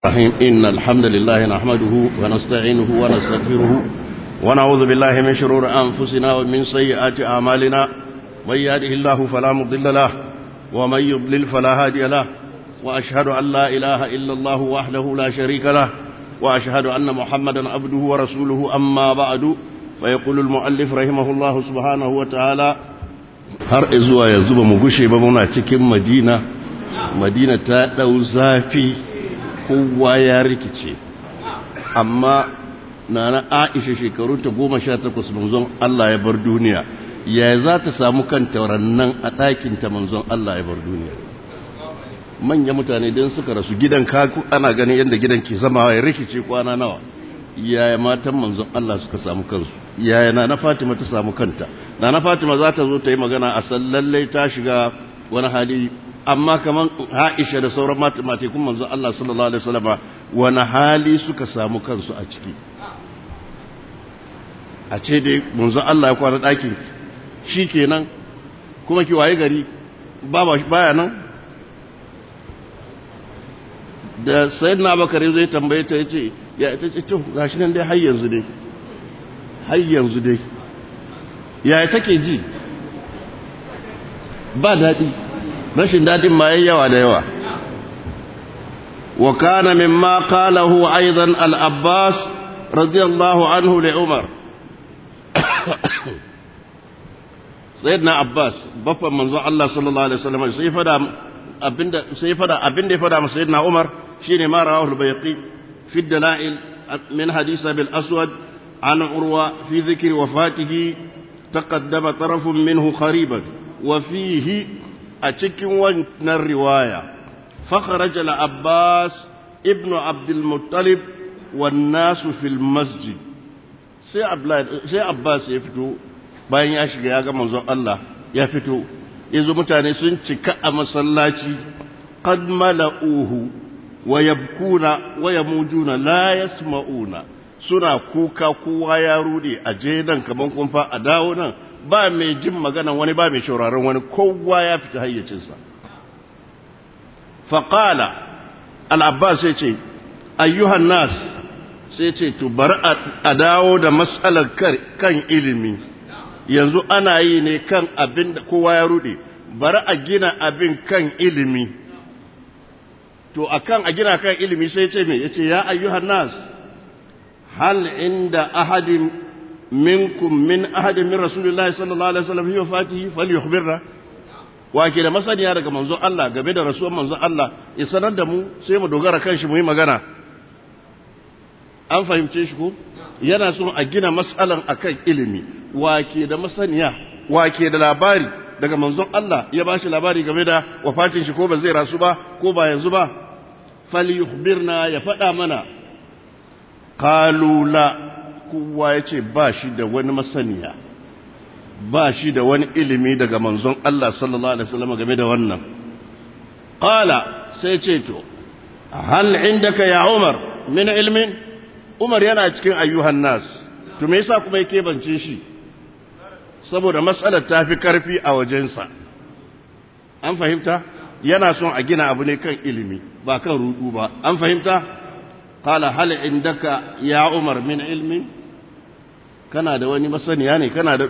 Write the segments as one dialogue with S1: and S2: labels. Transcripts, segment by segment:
S1: الرحيم إن الحمد لله نحمده ونستعينه ونستغفره ونعوذ بالله من شرور أنفسنا ومن سيئات أعمالنا من يهده الله فلا مضل له ومن يضلل فلا هادي له وأشهد أن لا إله إلا الله وحده لا شريك له وأشهد أن محمدا عبده ورسوله أما بعد فيقول المؤلف رحمه الله سبحانه وتعالى har izuwa yanzu ba mu gushe ba muna cikin madina madina ta ɗau zafi kowa ya rikice amma na na aisha shekaru ta goma sha takwas manzon Allah ya bar duniya ya za ta samu kanta nan a ɗakinta manzon Allah ya bar duniya manya mutane don suka rasu gidan kaku ana ganin yadda gidan ke zama ya rikice kwana nawa yaya matan manzon Allah suka samu kansu yaya na na Fatima ta samu kanta na na Fatima za ta zo ta yi magana a san lallai ta shiga wani hali amma kaman Aisha da sauran matekun manzon Allah sallallahu alaihi wasallam wani hali suka samu kansu a ciki a ce dai manzon Allah ya kwana ɗakin shi kenan kuma ki waye gari baya nan da sayyidina Abubakar zai tambaye ta yace ya ta ce to gashi nan dai har yanzu dai har yanzu dai ya take ji ba daɗi rashin daɗin ma yayi yawa da yawa wa kana mimma qalahu aidan al-abbas radiyallahu anhu li umar sayyidina abbas baffan manzon Allah sallallahu alaihi wasallam sai fada abinda sai fada abinda ya fada masa sayyidina umar shine ma rawahu al-bayqi في الدلائل من حديث أبي الأسود عن عروة في ذكر وفاته تقدم طرف منه قريبا وفيه أتك ون الرواية فخرج العباس ابن عبد المطلب والناس في المسجد sai Abbas ya fito bayan ya shiga ya ga manzon Allah ya fito yanzu mutane sun cika a masallaci qad mala'uhu wayabkuna wayamujuna la yasma'una suna kuka kowa ya rude a je nan kaman kumfa a dawo nan ba mai jin magana wani ba mai shauraron wani kowa ya fita hayyacinsa faqala al-abbas sai ce ayyuhan nas sai ce to bar a dawo da mas'alar kan ilimi yanzu ana yi ne kan abin da kowa ya rude bari a gina abin kan ilimi to akan a gina kan ilimi sai ce me yace ya ayyuhan nas hal inda ahadin minkum min ahadin min rasulillahi sallallahu alaihi wasallam fi wafatihi falyukhbirna wa ke da masaniya daga manzo Allah game da rasuwar manzo Allah ya sanar da mu sai mu dogara kan shi mu yi magana an fahimce shi ko yana son a gina mas'alan akan ilimi wa ke da masaniya wa ke da labari daga manzon Allah ya ba shi labari game da wafatin shi ko ba zai rasu ba ko ba yanzu ba falyukhbirna ya faɗa mana qalula kowa ya ce ba shi da wani masaniya ba shi da wani ilimi daga manzon Allah sallallahu alaihi wasallam game da wannan qala sai ce to hal indaka ya Umar min ilmin Umar yana cikin ayyuhan nas to me yasa kuma yake bance shi saboda matsalar ta fi karfi a wajensa an fahimta yana son a gina abu ne kan ilimi ba kan rudu ba an fahimta qala hal indaka ya umar min ilmi kana da wani masaniya ne kana da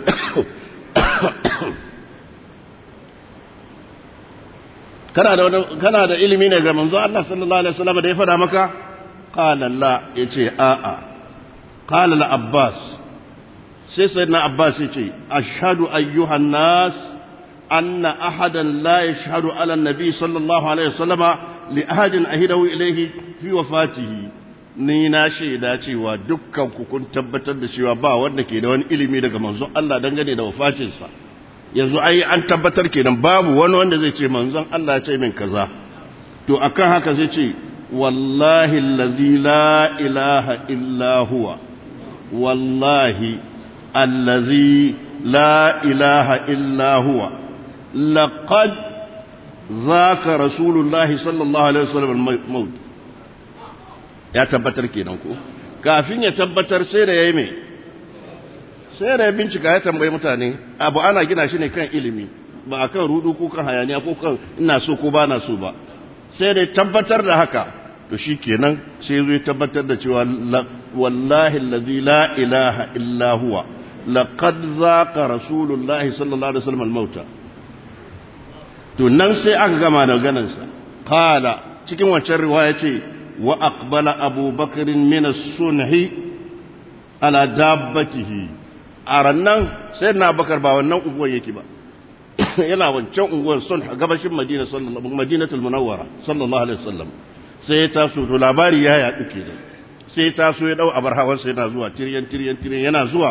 S1: kana da kana da ilimi ne ga manzo Allah sallallahu alaihi wasallam da ya fada maka qala la yace a a qala al abbas sai sayyidina abbas yace ashhadu ayyuhan nas أن أحدا لا يشهد على النبي صلى الله عليه وسلم لأحد أهده إليه في وفاته ni na shaida cewa dukkan ku kun tabbatar da cewa ba wanda ke da wani ilimi daga manzon Allah dangane da wafatinsa yanzu ai an tabbatar kenan babu wani wanda zai ce manzon Allah ya ce min kaza to akan haka zai ce wallahi allazi la ilaha illa huwa wallahi allazi la ilaha illa huwa لقد ذاك رسول الله صلى الله عليه وسلم الموت ya tabbatar kenan ko kafin ya tabbatar sai da yayi me sai da ya bincika ya tambayi mutane abu ana gina shi ne kan ilimi ba akan rudu ko kan hayaniya ko kan ina so ko ba na so ba sai da tabbatar da haka to shi kenan sai zai tabbatar da cewa wallahi allazi la ilaha illa huwa laqad zaqa rasulullahi sallallahu alaihi wasallam al-mauta to nan sai aka gama da ganansa qala cikin wancan riwaya ce wa aqbala abubakar min as-sunhi ala dabbatihi arannan sai na bakar ba wannan unguwar yake ba yana wancan unguwar sun gabashin madina sallallahu madinatul munawwara sallallahu alaihi wasallam sai ya taso to labari ya yaɗu kenan sai ya taso ya dau abar hawan sai yana zuwa tiryan tiryan tiryan yana zuwa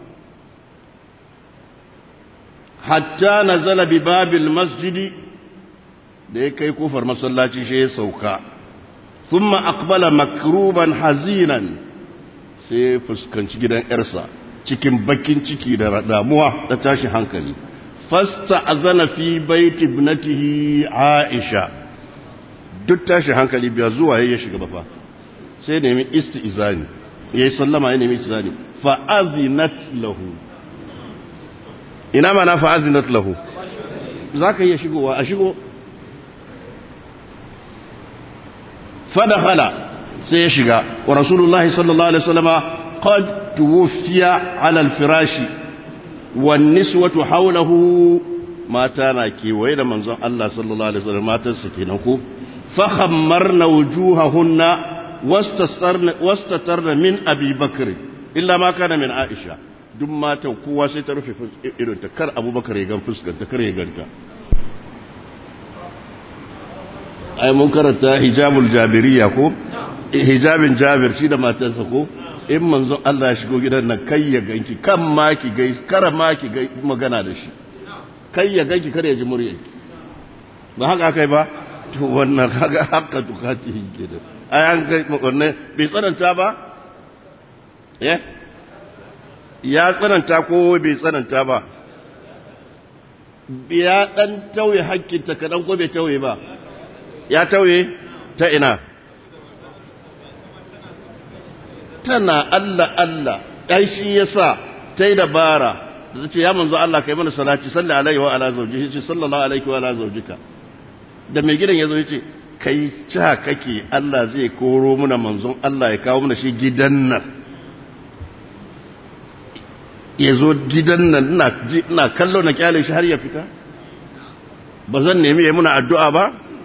S1: hatta nazala bi babil masjidi da ya kai kofar masallaci shi ya sauka thumma aqbala makruban hazinan sai ya fuskanci gidan yarsa cikin bakin ciki da damuwa da tashi hankali fasta azana fi baiti ibnatihi aisha duk tashi hankali biya zuwa ya shiga ba fa sai nemi isti'zani yayi sallama ya nemi isti'zani fa azinat lahu ina mana fa azinat lahu zaka iya shigowa a shigo fa dakhala sai ya shiga wa rasulullahi sallallahu alaihi wasallama qad tuwfiya ala al-firashi wan niswatu hawlahu mata na kewaye da manzon Allah sallallahu alaihi wasallam matarsa kenan ko فخمرن وجوههن واستترن من أبي بكر إلا ما كان من عائشة duk matan kowa sai ta rufe irinta kar abubakar ya gan fuskanta kar ya ganta ai mun karanta hijabul jabiriya ko hijabin jabir shi da matarsa ko in manzon Allah ya shigo gidan nan kai ya ganki kan ma ki gai kar ma ki gai magana da shi kai ya ganki kar ya ji muryarki ba haka kai ba to wannan kaga haka tukati ke da ai an kai wannan bai tsananta ba eh ya tsananta ko bai tsananta ba ya dan tauye hakkinta kadan ko bai tauye ba ya tauye ta ina tana Allah Allah ai shi yasa tai dabara da ce ya manzo Allah kai mana salati salli alaihi wa ala zawjihi ce sallallahu alaihi wa ala zawjika da mai gidan yazo yace kai ca kake Allah zai koro muna manzon Allah ya kawo muna shi gidan nan yazo gidan nan ina ina kallo na kyale shi har ya fita ba zan nemi ya muna addu'a ba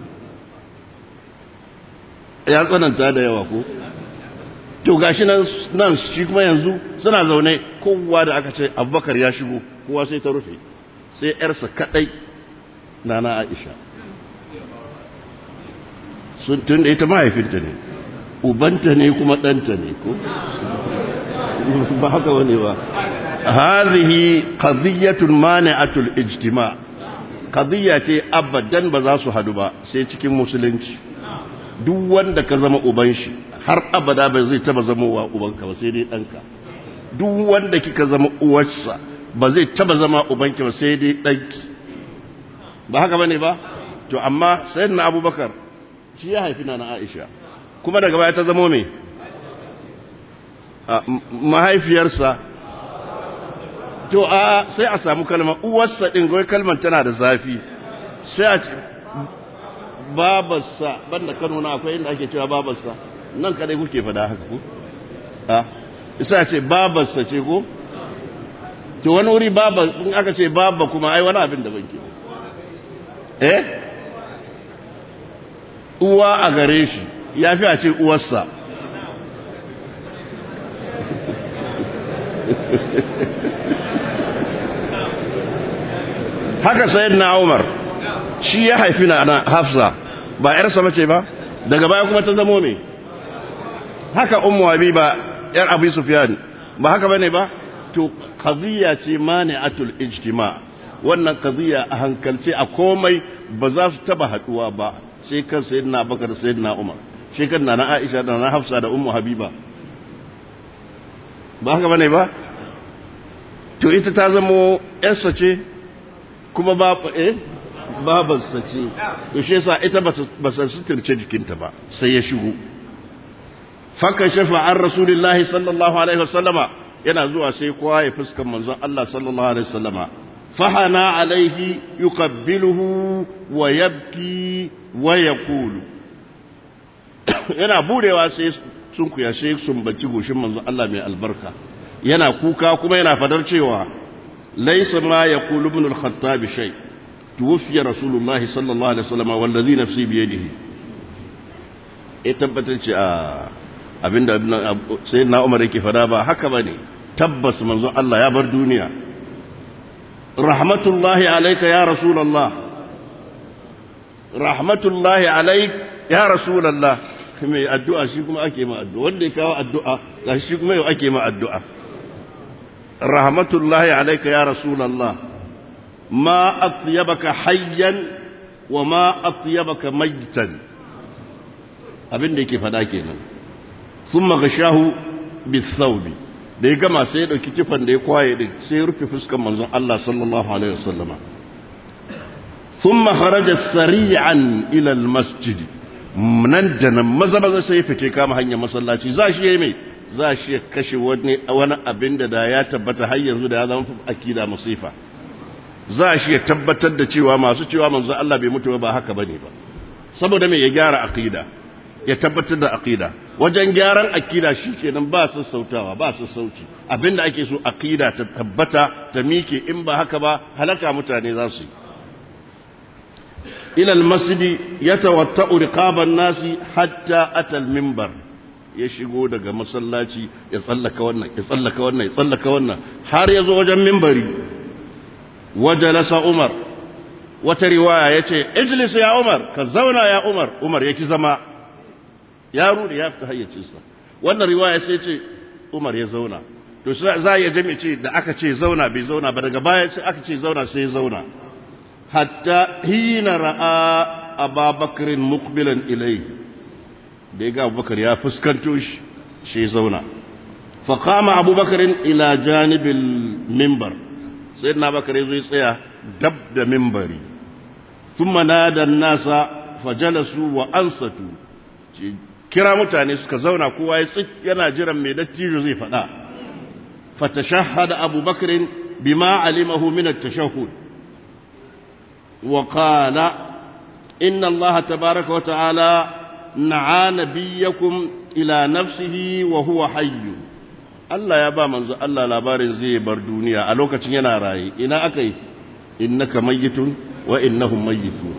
S1: ya tsananta da yawa ko to gashi nan nan shi kuma yanzu suna zaune kowa da aka ce abubakar ya shigo kowa sai ta rufe sai yarsa kadai nana aisha sun tun da ita mahaifinta ne ubanta ne kuma ɗanta ne ko ba haka wani ba hadhihi qadiyatun mani'atul ijtima qadiyya ce abadan ba za su hadu ba sai cikin musulunci duk wanda ka zama uban shi har abada ba zai taba zama wa ubanka ba sai dai ɗanka duk wanda kika zama uwarsa ba zai taba zama ubanki ba sai dai ɗanki ba haka bane ba to amma sayyidina abubakar shi ya haifi na aisha kuma daga baya ta zama me mahaifiyarsa to a sai a samu kalma uwarsa din goyi kalmar tana da zafi sai a babarsa banda kano na akwai inda ake cewa babarsa nan kadai kuke fada haka ko a isa ce babarsa ce ko to wani wuri baba in aka ce baba kuma ai wani abin da banke eh uwa a gare shi ya fi a ce uwarsa haka sayid na umar shi ya haifi na hafsa ba ‘yarsa mace ba daga baya kuma ta zamo me haka ummu habiba ‘yar abu sufyan ba haka bane ba to qadiyya ce mani'atul ijtima wannan qadiyya a hankalce a komai ba za su taba haduwa ba sai kan sayyidina bakar sayyidina umar sai kan na aisha da na hafsa da ummu habiba ba haka bane ba to ita ta zamo ‘yarsa ce kuma ba eh babarsa ce to shi yasa ita ba sa suturce jikinta ba sai ya shigo faka shafa an rasulillahi sallallahu alaihi wasallama yana zuwa sai kowa ya fuskan manzon Allah sallallahu alaihi wasallama fahana alaihi yuqabbiluhu wa yabki wa yaqulu yana budewa sai sun kuya sai sun bacci goshin manzon Allah mai albarka yana kuka kuma yana fadar cewa laysa ma yaqulu ibn al-khattab shay tuwfiya rasulullah sallallahu alaihi wasallam wallazi nafsi bi yadihi e tabbatar ce a abinda sayyidina Umar yake fada ba haka bane tabbas manzon Allah ya bar duniya rahmatullahi alayka ya rasulullah rahmatullahi alayk ya rasulullah mai addu'a shi kuma ake ma addu'a wanda ya kawo addu'a ga shi kuma yau ake ma addu'a rahmatullahi alayka ya rasulullah ma atyabaka hayyan wa ma atyabaka maytan abin da yake fada kenan thumma gashahu bisawbi da ya gama sai ya dauki kifan da ya kwaye din sai ya rufe fuskar manzon Allah sallallahu alaihi wasallama thumma kharaja sari'an ila almasjid nan da nan maza maza sai ya fice kama hanyar masallaci za shi yayi mai za shi ya kashe wani wani abin da da ya tabbata har yanzu da ya zama akida musifa za shi ya tabbatar da cewa masu cewa manzon Allah bai mutu ba haka bane ba saboda me ya gyara aqida ya tabbatar da aqida wajen gyaran aqida shikenan ba su sautawa ba su sauci abinda ake so aqida ta tabbata ta mike in ba haka ba halaka mutane za su yi ila almasjid yatawatta'u riqaban nasi hatta ata alminbar ya shigo daga masallaci ya tsallaka wannan ya tsallaka wannan ya tsallaka wannan har ya zo wajen minbari wajalasa umar wata riwaya yace ijlis ya umar ka zauna ya umar umar yaki zama ya rudi ya fita hayyacinsa wannan riwaya sai ce Umar ya zauna to za ya jami ce da aka ce zauna bai zauna ba daga baya sai aka ce zauna sai ya zauna hatta hina ra'a ababakarin mukbilan ilai da ya ga abubakar ya fuskanto shi shi ya zauna faƙama abubakarin ila janibin mimbar sai na bakar ya zo ya tsaya dab da mimbari sun da nasa fajalasu wa ansatu kira mutane suka zauna kowa ya tsik yana jiran mai dattijo zai faɗa fatashahhada Abu Bakr bima alimahu min at-tashahhud wa qala inna Allah tabaaraka wa ta'ala na'a nabiyyakum ila nafsihi wa huwa hayy Allah ya ba manzo Allah labarin zai bar duniya a lokacin yana raye ina akai innaka mayyitun wa innahum mayyitun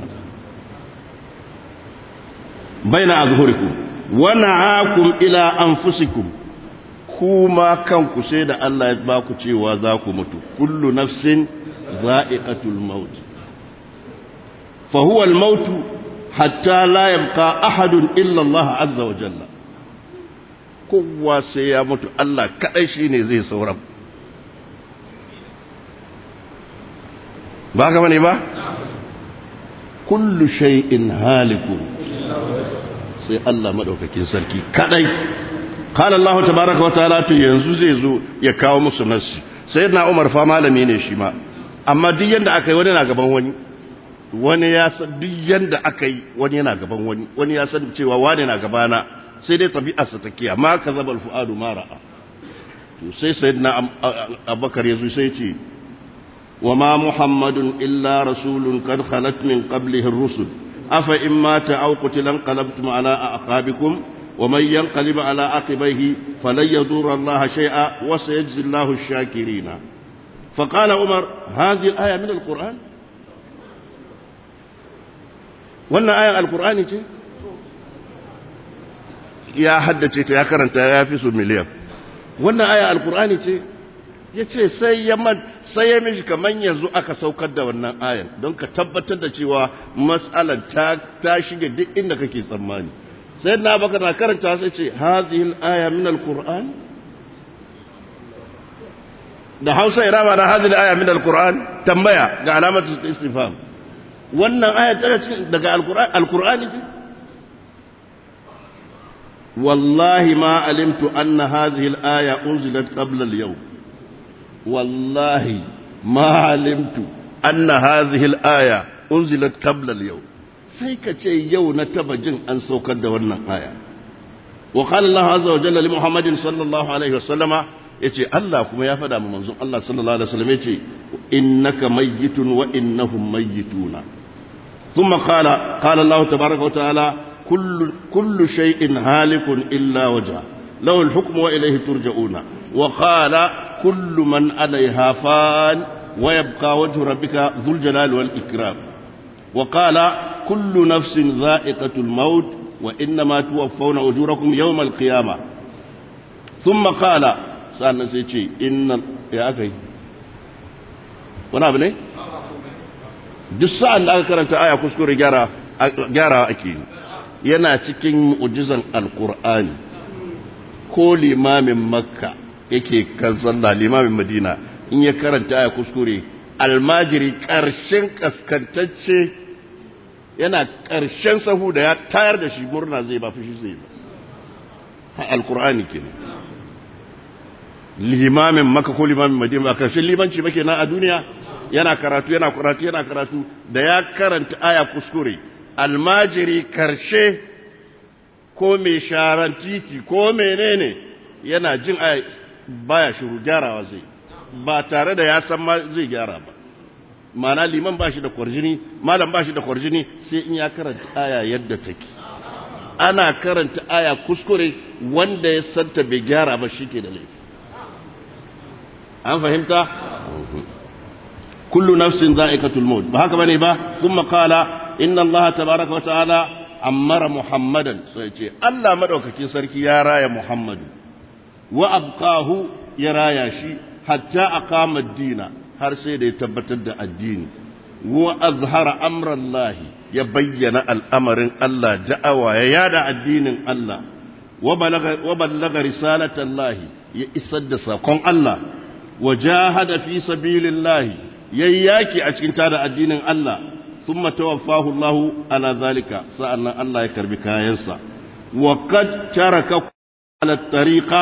S1: baina azhurikum wana'akum ila anfusikum kuma kanku sai da Allah ya ba ku cewa za ku mutu kullu nafsin za'iqatul maut fa huwa al-maut hatta la yabqa ahadun illa Allah azza wa jalla kowa sai ya mutu Allah kadai shine zai saura ba ka bane ba kullu shay'in halikun sai Allah madaukakin sarki kadai qala Allah tabaaraka wa ta'ala to yanzu zai zo ya kawo musu nasi sayyidina Umar fa malami ne shi ma amma duk yanda aka yi wani na gaban wani wani ya san duk yanda aka yi wani yana gaban wani wani ya san cewa wani na gabana sai dai tabi'arsa take amma kazaba al-fuadu ma ra'a to sai sayyidina Abubakar yazo sai ce وما محمد إلا رسول قد خلت من قبله الرسل أفإن مات أو قتل انقلبتم على أعقابكم ومن ينقلب على عقبيه فلن يضر الله شيئا وسيجزي الله الشاكرين فقال عمر هذه الآية من القرآن wannan ayan alkur'ani ce ya haddace ta ya karanta ya fi su miliyan wannan ayan alkur'ani ce ya ce sai ya sai ya mishi kamar yanzu aka saukar da wannan ayan don ka tabbatar da cewa matsalar ta ta shige duk inda kake tsammani sai na baka na karanta sai ce hazihil aya min alquran da Hausa irama na hazihil aya min alquran tambaya ga alamatu istifham wannan aya tana cikin daga alquran alqurani ce wallahi ma alimtu anna hadhihi al-aya unzilat qabla al-yawm والله ما علمت أن هذه الآية أنزلت قبل اليوم سيكا يوم نتبجن أن سوكد ورنا آية وقال الله عز وجل لمحمد صلى الله عليه وسلم yace Allah kuma ya faɗa ma manzon Allah sallallahu alaihi wasallam yace innaka mayyitun wa innahum mayyituna thumma qala qala Allah tabaaraka wa ta'ala kullu kullu shay'in halikun illa wajha lahu al-hukmu wa ilayhi turja'una wa qala kullu man 'alayha fan wa yabqa wajhu rabbika dhul jalali wal ikram wa qala kullu nafsin dha'iqatul maut wa innama tuwaffawna ujurakum yawm al-qiyamah thumma qala sannan sai ce inna ya akai wani abu ne duk sa'an da aka karanta aya kuskure gyara ake yana cikin mu'ujizan alkur'ani ko limamin makka yake kan sallah limamin madina in ya karanta aya kuskure almajiri ƙarshen kaskantacce yana ƙarshen sahu da ya tayar da shi murna zai ba fushi zai ba alkur'ani kenan limamin maka ko limamin madina ba ƙarshen limanci ba kenan a duniya yana karatu yana karatu yana karatu da ya karanta aya kuskure almajiri karshe ko mai sharan titi ko menene yana jin aya baya shiru gyarawa zai ba tare da ya san ma zai gyara ba mana liman ba shi da kwarjini malam ba shi da kwarjini sai in ya karanta aya yadda take ana karanta aya kuskure wanda ya santa bai gyara ba shi ke da laifi an fahimta كل نفس ذائقة الموت بهك بني با ثم قال إن الله تبارك وتعالى عمر محمدا سيتي الله مدوكاكي سركي يا رايا محمد وأبقاه يا رايا شي حتى أقام الدين har sai da ya tabbatar da addini wa azhara amrallahi ya bayyana al'amarin Allah da'awa ya yada addinin Allah wa ballaga risalatallahi ya isar da sakon Allah wa jahada fi sabilillahi yayi yaki a cikin tada addinin Allah thumma tawaffahu Allahu ala zalika sa'annan Allah ya karbi kayansa wa qad taraka ala tariqa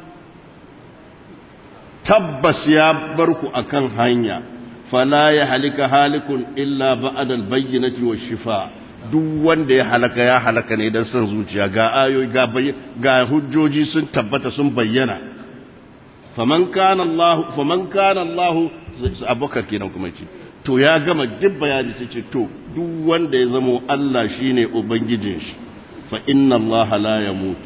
S1: tabbas ya barku akan hanya fala ya halika halikun illa ba'da al-bayyinati wash-shifa duk wanda ya halaka ya halaka ne dan san zuciya ga ayoyi ga ga hujjoji sun tabbata sun bayyana faman kana Allah faman kana Allah abubakar kenan kuma ce to ya gama duk bayani sai ce to duk wanda ya zamo Allah shine ubangijin shi fa inna Allah la yamutu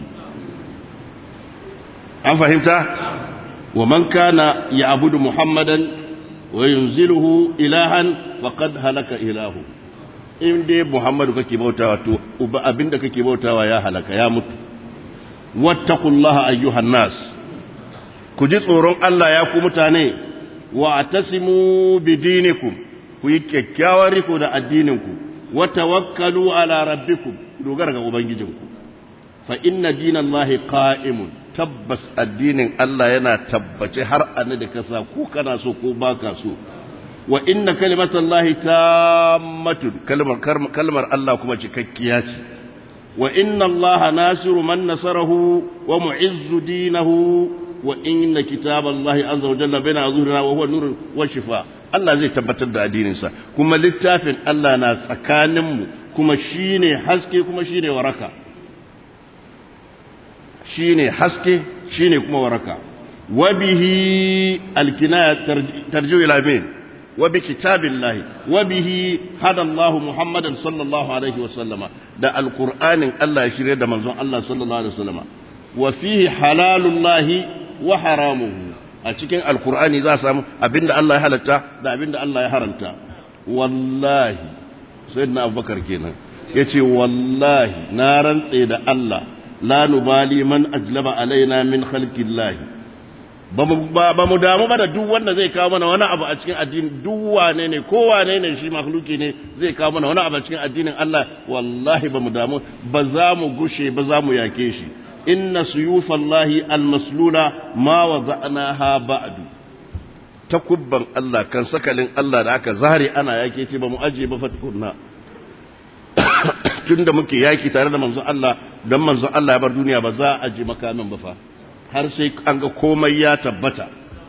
S1: an fahimta wa man kana ya'budu muhammadan wa yunziluhu ilahan faqad halaka ilahu in dai muhammadu kake bautawa to uba abinda kake bautawa ya halaka ya mutu wattaqullaha ayyuhan nas ku ji tsoron Allah ya ku mutane wa tasimu bidinikum ku yi kyakkyawar riko da addininku wa tawakkalu ala rabbikum dogara ga ubangijinku fa inna dinallahi qa'imun tabbas addinin Allah yana tabbace har anna da kasa ko kana so ko baka so wa inna kalimatallahi tammatun kalmar kalmar Allah kuma cikakkiya ce wa inna Allah nasiru man nasarahu wa mu'izzu dinahu wa inna kitaballahi azza wa jalla baina azhurina wa huwa nurun wa shifa Allah zai tabbatar da addininsa kuma littafin Allah na tsakaninmu kuma shine haske kuma shine waraka shine haske shine kuma waraka wa bihi alkinaya tarju ila min wa bi kitabillahi wa bihi hada Allah Muhammadan sallallahu alaihi wa sallama da alqur'anin Allah ya shirye da manzon Allah sallallahu alaihi wa sallama wa fihi halalullahi wa haramuhu a cikin alkur'ani za a samu abinda Allah ya halatta da abinda Allah ya haramta wallahi sayyidina abubakar kenan yace wallahi na rantse da Allah la nubali man ajlaba alaina min khalqillahi ba mu damu ba da duk wanda zai kawo mana wani abu a cikin addini duk wane ne ko wane ne shi makhluki ne zai kawo mana wani abu a cikin addinin Allah wallahi ba mu damu ba za mu gushe ba za mu yake shi inna suyufallahi almaslula ma wada'naha ba'du takubban Allah kan sakalin Allah da aka zare ana yake ce ba mu aje ba fatkunna tunda muke yaki tare da manzon Allah dan manzon Allah ya bar duniya ba za a aje makamin ba fa har sai an ga komai ya tabbata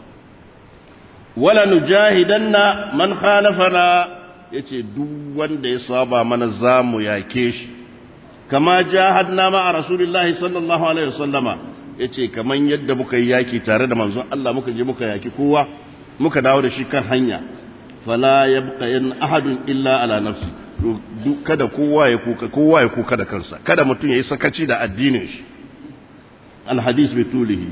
S1: wala nujahidanna man khalafana yace duk wanda ya saba mana zamu yake shi kama jahadna ma a rasulillahi sallallahu alaihi wasallama yace kaman yadda muka yi yaki tare da manzon Allah muka je muka yaki kowa muka dawo da shi kan hanya fala yabqa in ahadun illa ala nafsi kada kowa ya kuka kowa ya kuka da kansa kada mutum yayi sakaci da addinin shi alhadis bi tulihi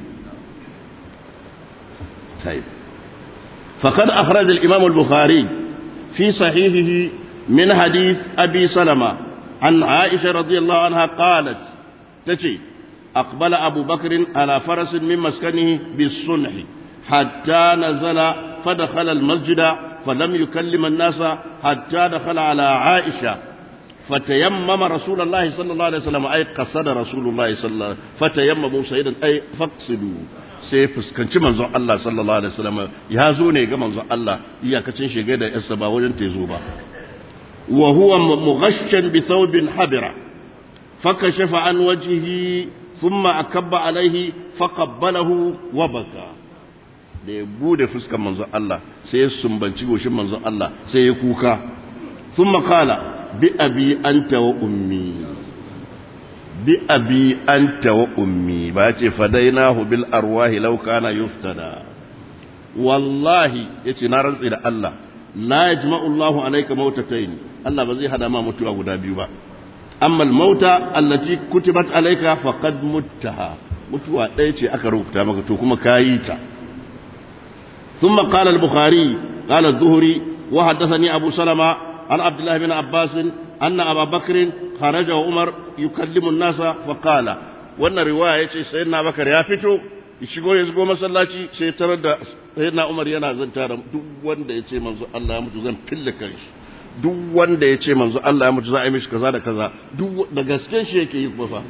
S1: طيب فقد أخرج الإمام البخاري في صحيحه من حديث أبي سلمة عن عائشة رضي الله عنها قالت تتي أقبل أبو بكر على فرس من مسكنه بالصنح حتى نزل فدخل المسجد فلم يكلم الناس حتى دخل على عائشة فتيمم رسول الله صلى الله عليه وسلم أي قصد رسول الله صلى الله عليه وسلم فتيمموا سيدا أي فاقصدوا sai fuskanci manzon Allah sallallahu alaihi wasallam ya zo ne ga manzon Allah iyakacin shige da yarsa ba wajen tezo ba wa huwa mughashshan bi thawbin habira fakashafa an wajhihi thumma akabba alaihi faqabbalahu wa baka da ya bude fuskan manzon Allah sai ya sumbanci goshin manzon Allah sai ya kuka thumma qala bi abi anta wa ummi bi abi anta wa ummi ba ce fadainahu bil arwahi law kana yuftada wallahi yace na rantsi da Allah la yajma'u Allahu alayka mautatayn Allah ba zai hada ma mutuwa guda biyu ba amma al-mauta allati kutibat alayka faqad muttaha mutuwa ɗaya ce aka rubuta maka to kuma kayi ta ثم قال البخاري قال الزهري وحدثني أبو سلمة عن عبد الله بن عباس أن أبا بكر خرج وعمر يكلم الناس فقال وأن رواية سيدنا بكر يا فتو shigo ya shigo masallaci sai tarar da sayyidina Umar yana zanta da duk wanda ya ce manzo Allah ya mutu zan fille kanshi duk wanda ya ce manzo Allah ya mutu za a yi mishi kaza da kaza duk da gaske shi yake yi kuma fa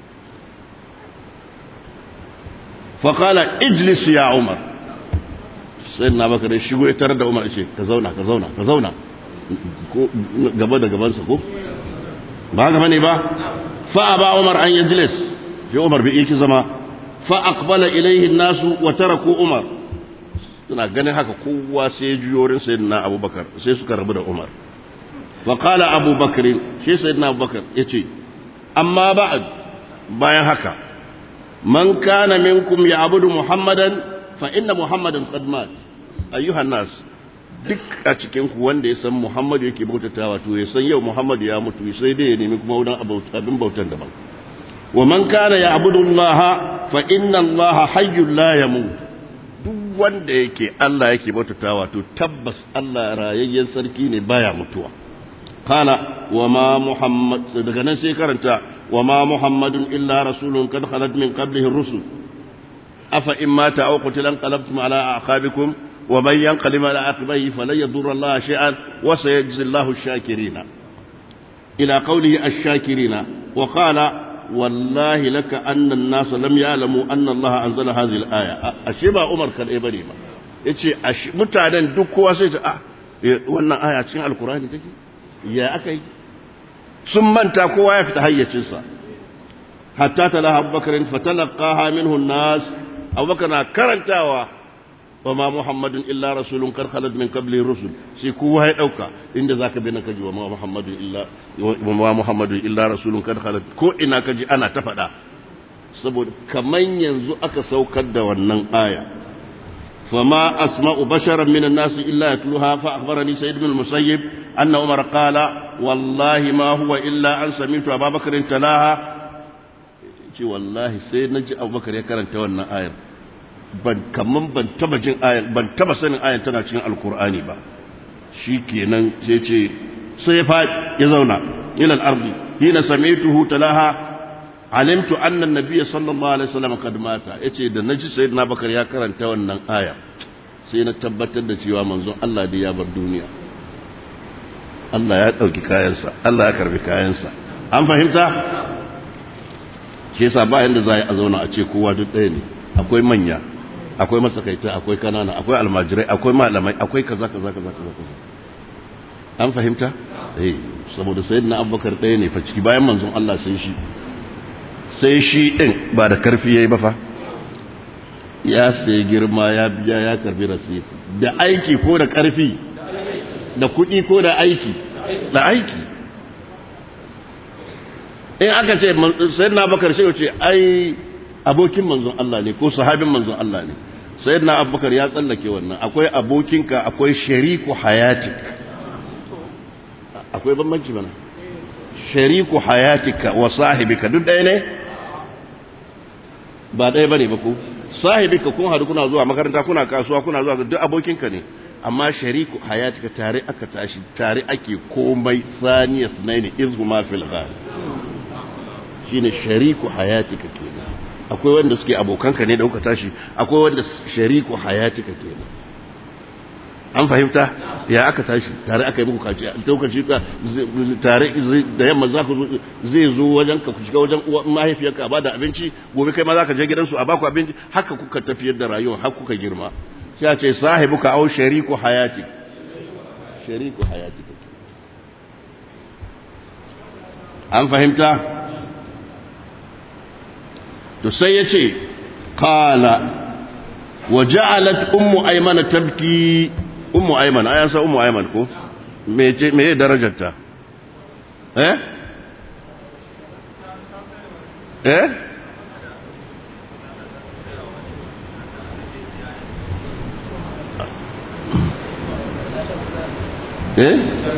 S1: fa qala ijlis ya Umar sayyidina Bakar ya shigo ya tarar da Umar ya ce ka zauna ka zauna ka zauna ko gaba da gabansa ko ba gaba ne ba fa ba umar an yajlis fi umar bi iki zama fa aqbala ilayhi an-nasu wa taraku umar suna ganin haka kowa sai ya juyo wurin sayyidina abubakar sai suka rabu da umar fa qala abubakar shi sayyidina abubakar yace amma ba'd bayan haka man kana minkum ya'budu muhammadan fa inna muhammadan qad mat ayyuhan nas duk a cikin ku wanda ya san Muhammadu yake bautatawa to ya san yau Muhammadu ya mutu sai dai ya nemi kuma wurin abin bautan daban wa man kana ya'budu Allah fa inna Allah hayyul la yamut duk wanda yake Allah yake bautatawa to tabbas Allah rayayyen sarki ne baya mutuwa qala wa ma muhammad daga nan sai karanta wa ma muhammadun illa rasulun kad khalat min qablihi ar-rusul afa imma ta'aw qutilan qalabtum ala aqabikum ومن ينقلب على عقبيه فلن يضر الله شيئا وسيجزي الله الشاكرين إلى قوله الشاكرين وقال والله لك أن الناس لم يعلموا أن الله أنزل هذه الآية أشبه عمر كان إبني ما yace mutanen duk kowa sai ta ah wannan aya cikin alkurani take ya akai sun manta kowa ya fita hayyacinsa hatta talaha abubakar fatalaqaha minhu an-nas abubakar na karantawa وما محمد إلا رسول قد خلت من قبله الرسل سي كوا هي دوكا إن ذاك بينك كجي وما محمد إلا وما محمد إلا رسول قد خلت كو إنا كجي أنا تفدا saboda kaman yanzu aka saukar da wannan aya fama asma'u basharan minan nasi illa yatluha fa akhbarani sayyid ibn al-musayyib anna umar qala wallahi ma huwa illa an sami'tu abubakar talaha ce wallahi sai naji abubakar ya karanta wannan ayar ban kaman ban taba jin ayan ban taba sanin ayan tana cikin alkur'ani ba shikenan sai ce sai fa ya zauna ila al-ardi hina sami'tuhu talaha alimtu anna an-nabiy sallallahu alaihi wasallam kad mata yace da naji sayyidina bakar ya karanta wannan aya sai na tabbatar da cewa manzon Allah da ya bar duniya Allah ya dauki kayansa Allah ya karbi kayansa an fahimta shi yasa ba yanda za a zauna a ce kowa duk ɗaya ne akwai manya akwai masakaita akwai kanana akwai almajirai akwai malamai akwai kaza kaza kaza kaza kaza an fahimta eh saboda sayyidina abubakar ɗaya ne fa ciki bayan manzon Allah sai shi sai shi din ba da karfi yayi ba fa ya sai girma ya biya ya karbi rasit da aiki ko da karfi da kuɗi ko da aiki da aiki in aka ce sayyidina abubakar sai ce ai abokin manzon Allah ne ko sahabin manzon Allah ne sayyidina abubakar ya tsallake wannan akwai abokinka akwai shariku hayatik akwai bambanci mana shariku hayatika wa sahibika duk ɗaya ne ba ɗaya bane ba ko sahibika kun hadu kuna zuwa makaranta kuna kasuwa kuna zuwa duk abokinka ne amma shariku hayatika tare aka tashi tare ake komai saniya sunaini izhuma fil ghar shine shariku hayatika kenan akwai wanda suke abokanka ne da kuka tashi akwai wanda shariku hayatika kenan an fahimta ya aka tashi tare aka yi muku kaci lokaci ka tare da yamma za ku zai zo wajen ka ku shiga wajen mahaifiyarka a bada abinci gobe kai ma za ka je gidansu a baku abinci haka kuka tafiyar da rayuwa har kuka girma sai a ce sahibuka au shariku hayati shariku hayati an fahimta to sai ya ce qala wa ja'alat ummu aymana tabki ummu aiman ayan sa ummu aiman ko me ce me darajarta eh eh eh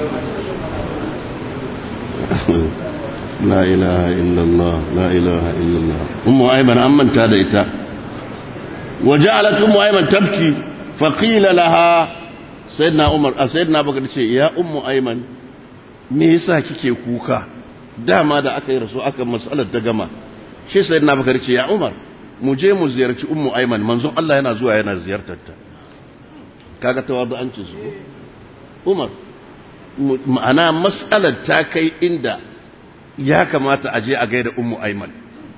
S1: la ilaha illallah la ilaha illallah ummu aiman an manta da ita وجعلت أم أيمن تبكي فقيل لها سيدنا عمر سيدنا بكر ce ya ummu ayman me yasa kike kuka dama da aka yi rasu aka masalar ta gama shi sayyidina bakar ce ya umar mu je mu ziyarci ummu ayman manzon Allah yana zuwa yana ziyartar ta kaga tawadu'ancin su umar ma'ana mas'alar ta kai inda ya kamata a je a gaida ummu ayman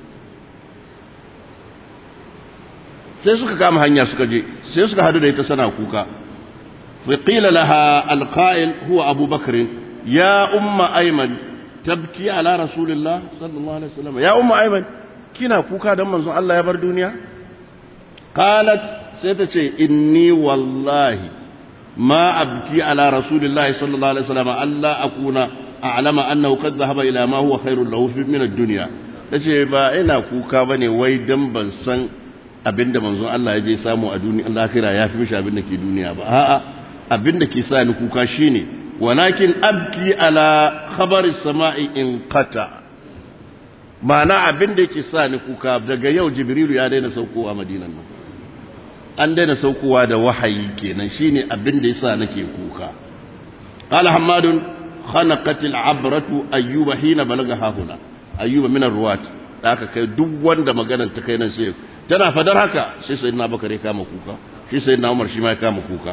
S1: sai suka kama hanya suka je sai suka hadu da ita sana kuka فقيل لها القائل هو أبو بكر يا أم أيمن تبكي على رسول الله صلى الله عليه وسلم يا أم أيمن كنا كوكا دم من الله يبر دنيا قالت ستشي إني والله ما أبكي على رسول الله صلى الله عليه وسلم ألا أكون أعلم أنه قد ذهب إلى ما هو خير له من الدنيا tace ba ina kuka bane wai dan ban san abinda manzon Allah ya je samu a duniya lahira ya fi mishi abin da ke duniya ba a'a abin da ke sa ni kuka shine walakin abki ala khabari sama'i in qata ma'ana abin da yake sa ni kuka daga yau jibrilu ya daina saukowa madinan nan an daina saukowa da wahayi kenan shine abin da yasa nake kuka qala hammadun khanaqat al'abratu ayyuba hina balagha hahuna ayyuba min ar-ruwat da aka kai duk wanda maganar ta kai nan sai tana fadar haka sai sayyidina bakare kama kuka shi sayyidina umar shi ma ya kama kuka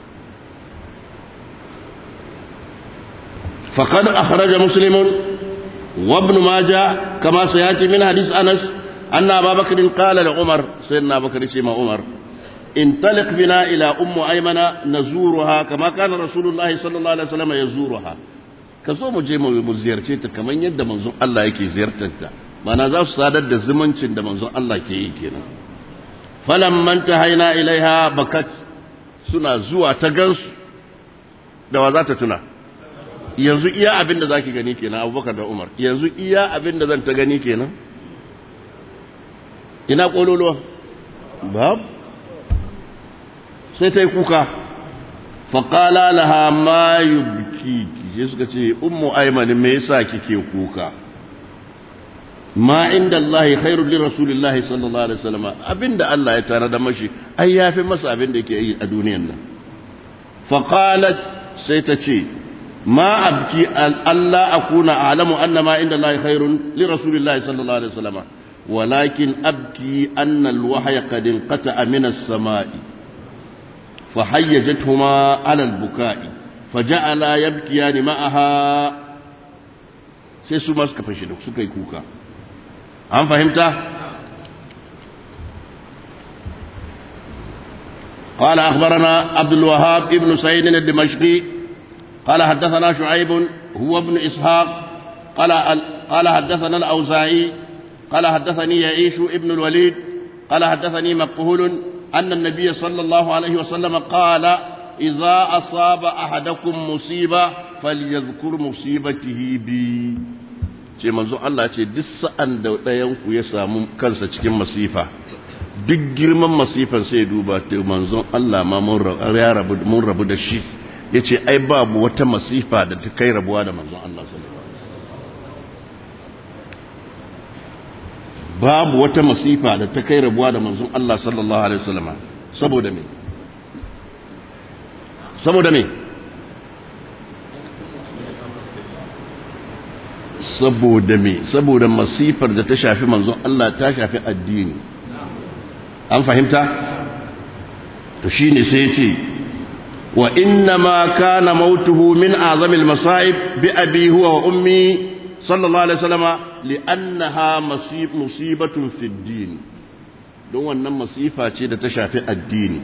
S1: فقد أخرج مسلم وابن ماجه كما سيأتي من حديث أنس أن أبا بكر قال لعمر سيدنا أبا بكر شيما عمر انطلق بنا إلى أم أيمن نزورها كما كان رسول الله صلى الله عليه وسلم يزورها كزو مجي mu ziyarce ta kamar yadda manzon Allah yake ziyartar ta mana za su sadar da zumuncin da manzon Allah ke yi kenan falamman tahaina ilaiha bakat suna zuwa ta gansu da wa za ta tuna yanzu iya abin da za ki gani kenan abubakar da umar yanzu iya abin da zan ta gani kenan ina ƙololuwa babu sai ta yi kuka faƙala laha ma yubki shi suka ce ummu aimani me yasa kike kuka ma inda Allah khairul li rasulillahi sallallahu alaihi wasallam abinda Allah ya tare da mashi ai yafi masa abin da yake yi a duniyan nan faqalat sai ta ce ما أبكي ألا أكون أعلم أن ما عند الله خير لرسول الله صلى الله عليه وسلم ولكن أبكي أن الوحي قد انقطع من السماء فحيجتهما على البكاء فجعلا يبكيان معها sai su ma suka fashe da suka yi kuka an fahimta قال أخبرنا عبد الوهاب ابن سعيد الدمشقي قال حدثنا شعيب هو ابن إسحاق قال قال حدثنا الأوزاعي قال حدثني يعيش ابن الوليد قال حدثني مقهول أن النبي صلى الله عليه وسلم قال إذا أصاب أحدكم مصيبة فليذكر مصيبته بي ce manzo Allah ce duk sa'an da ɗayanku ya samu kansa cikin masifa duk girman masifan sai duba ta manzon Allah ma mun rabu da shi yace ai babu wata masifa da ta kai rabuwa da manzon Allah sallallahu alaihi wasallam babu wata masifa da ta kai rabuwa da manzon Allah sallallahu alaihi wasallam saboda me saboda me saboda me saboda masifar da ta shafi manzon Allah ta shafi addini an fahimta to shine sai ya ce wa inna ma kana mautuhu min azamil masa'ib bi abi huwa wa ummi sallallahu alaihi wasallama li'annaha musibatun fi din don wannan masifa ce da ta shafi addini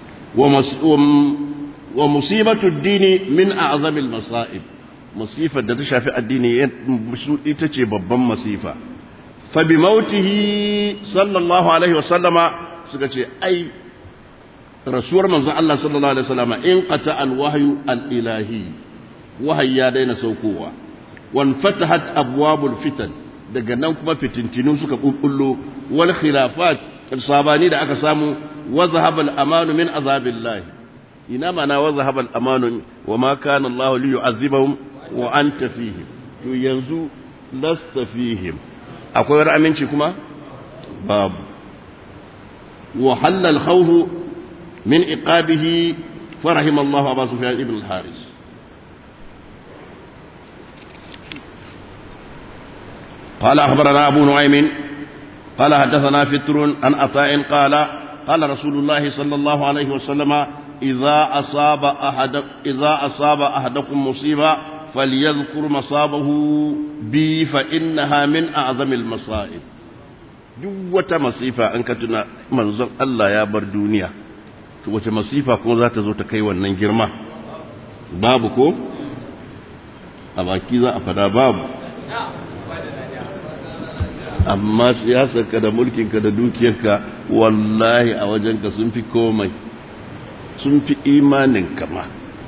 S1: wa musibatu dini min a'zamil masa'ib masifar da ta shafi addini ita ce babban masifa fa bi mautihi sallallahu alaihi wasallama suka ce ai rasuwar manzon Allah sallallahu alaihi wasallama in qata al wahyu al ilahi wahayi ya daina saukowa wan fatahat abwabul fitan daga nan kuma fitintinu suka kulkullo wal khilafat sabani da aka samu wa zahaba al amanu min azabillah ina mana wa zahaba al amanu wa ma kana Allah li yu'azzibahum wa anta fihim to yanzu lasta fihim akwai wani aminci kuma babu wa halal khawfu min iqabihi farahim Allah Abu Sufyan ibn al-Haris قال أخبرنا أبو نعيم قال حدثنا فتر عن عطاء قال قال رسول الله صلى الله عليه وسلم إذا أصاب أحد إذا أصاب أحدكم مصيبة فليذكر مصابه بي فإنها من أعظم المصائب duk wata masifa an ka tuna manzon Allah ya bar duniya to wace masifa kuma za ta zo ta kai wannan girma babu ko a baki za a fada babu amma siyasarka da mulkinka da dukiyarka wallahi a wajenka sun fi komai sun fi imanin kama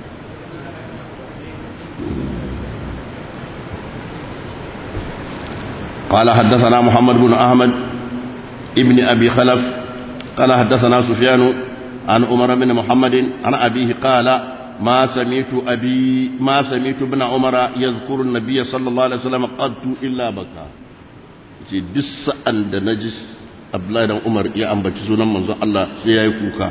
S1: قال حدثنا محمد بن أحمد ابن أبي خلف قال حدثنا سفيان عن عمر بن محمد عن أبيه قال ما سمعت أبي ما سمعت ابن عمر يذكر النبي صلى الله عليه وسلم قد إلا بكى ce duk sa'an da na ji abdullahi dan umar ya ambaci sunan manzon Allah sai ya yi kuka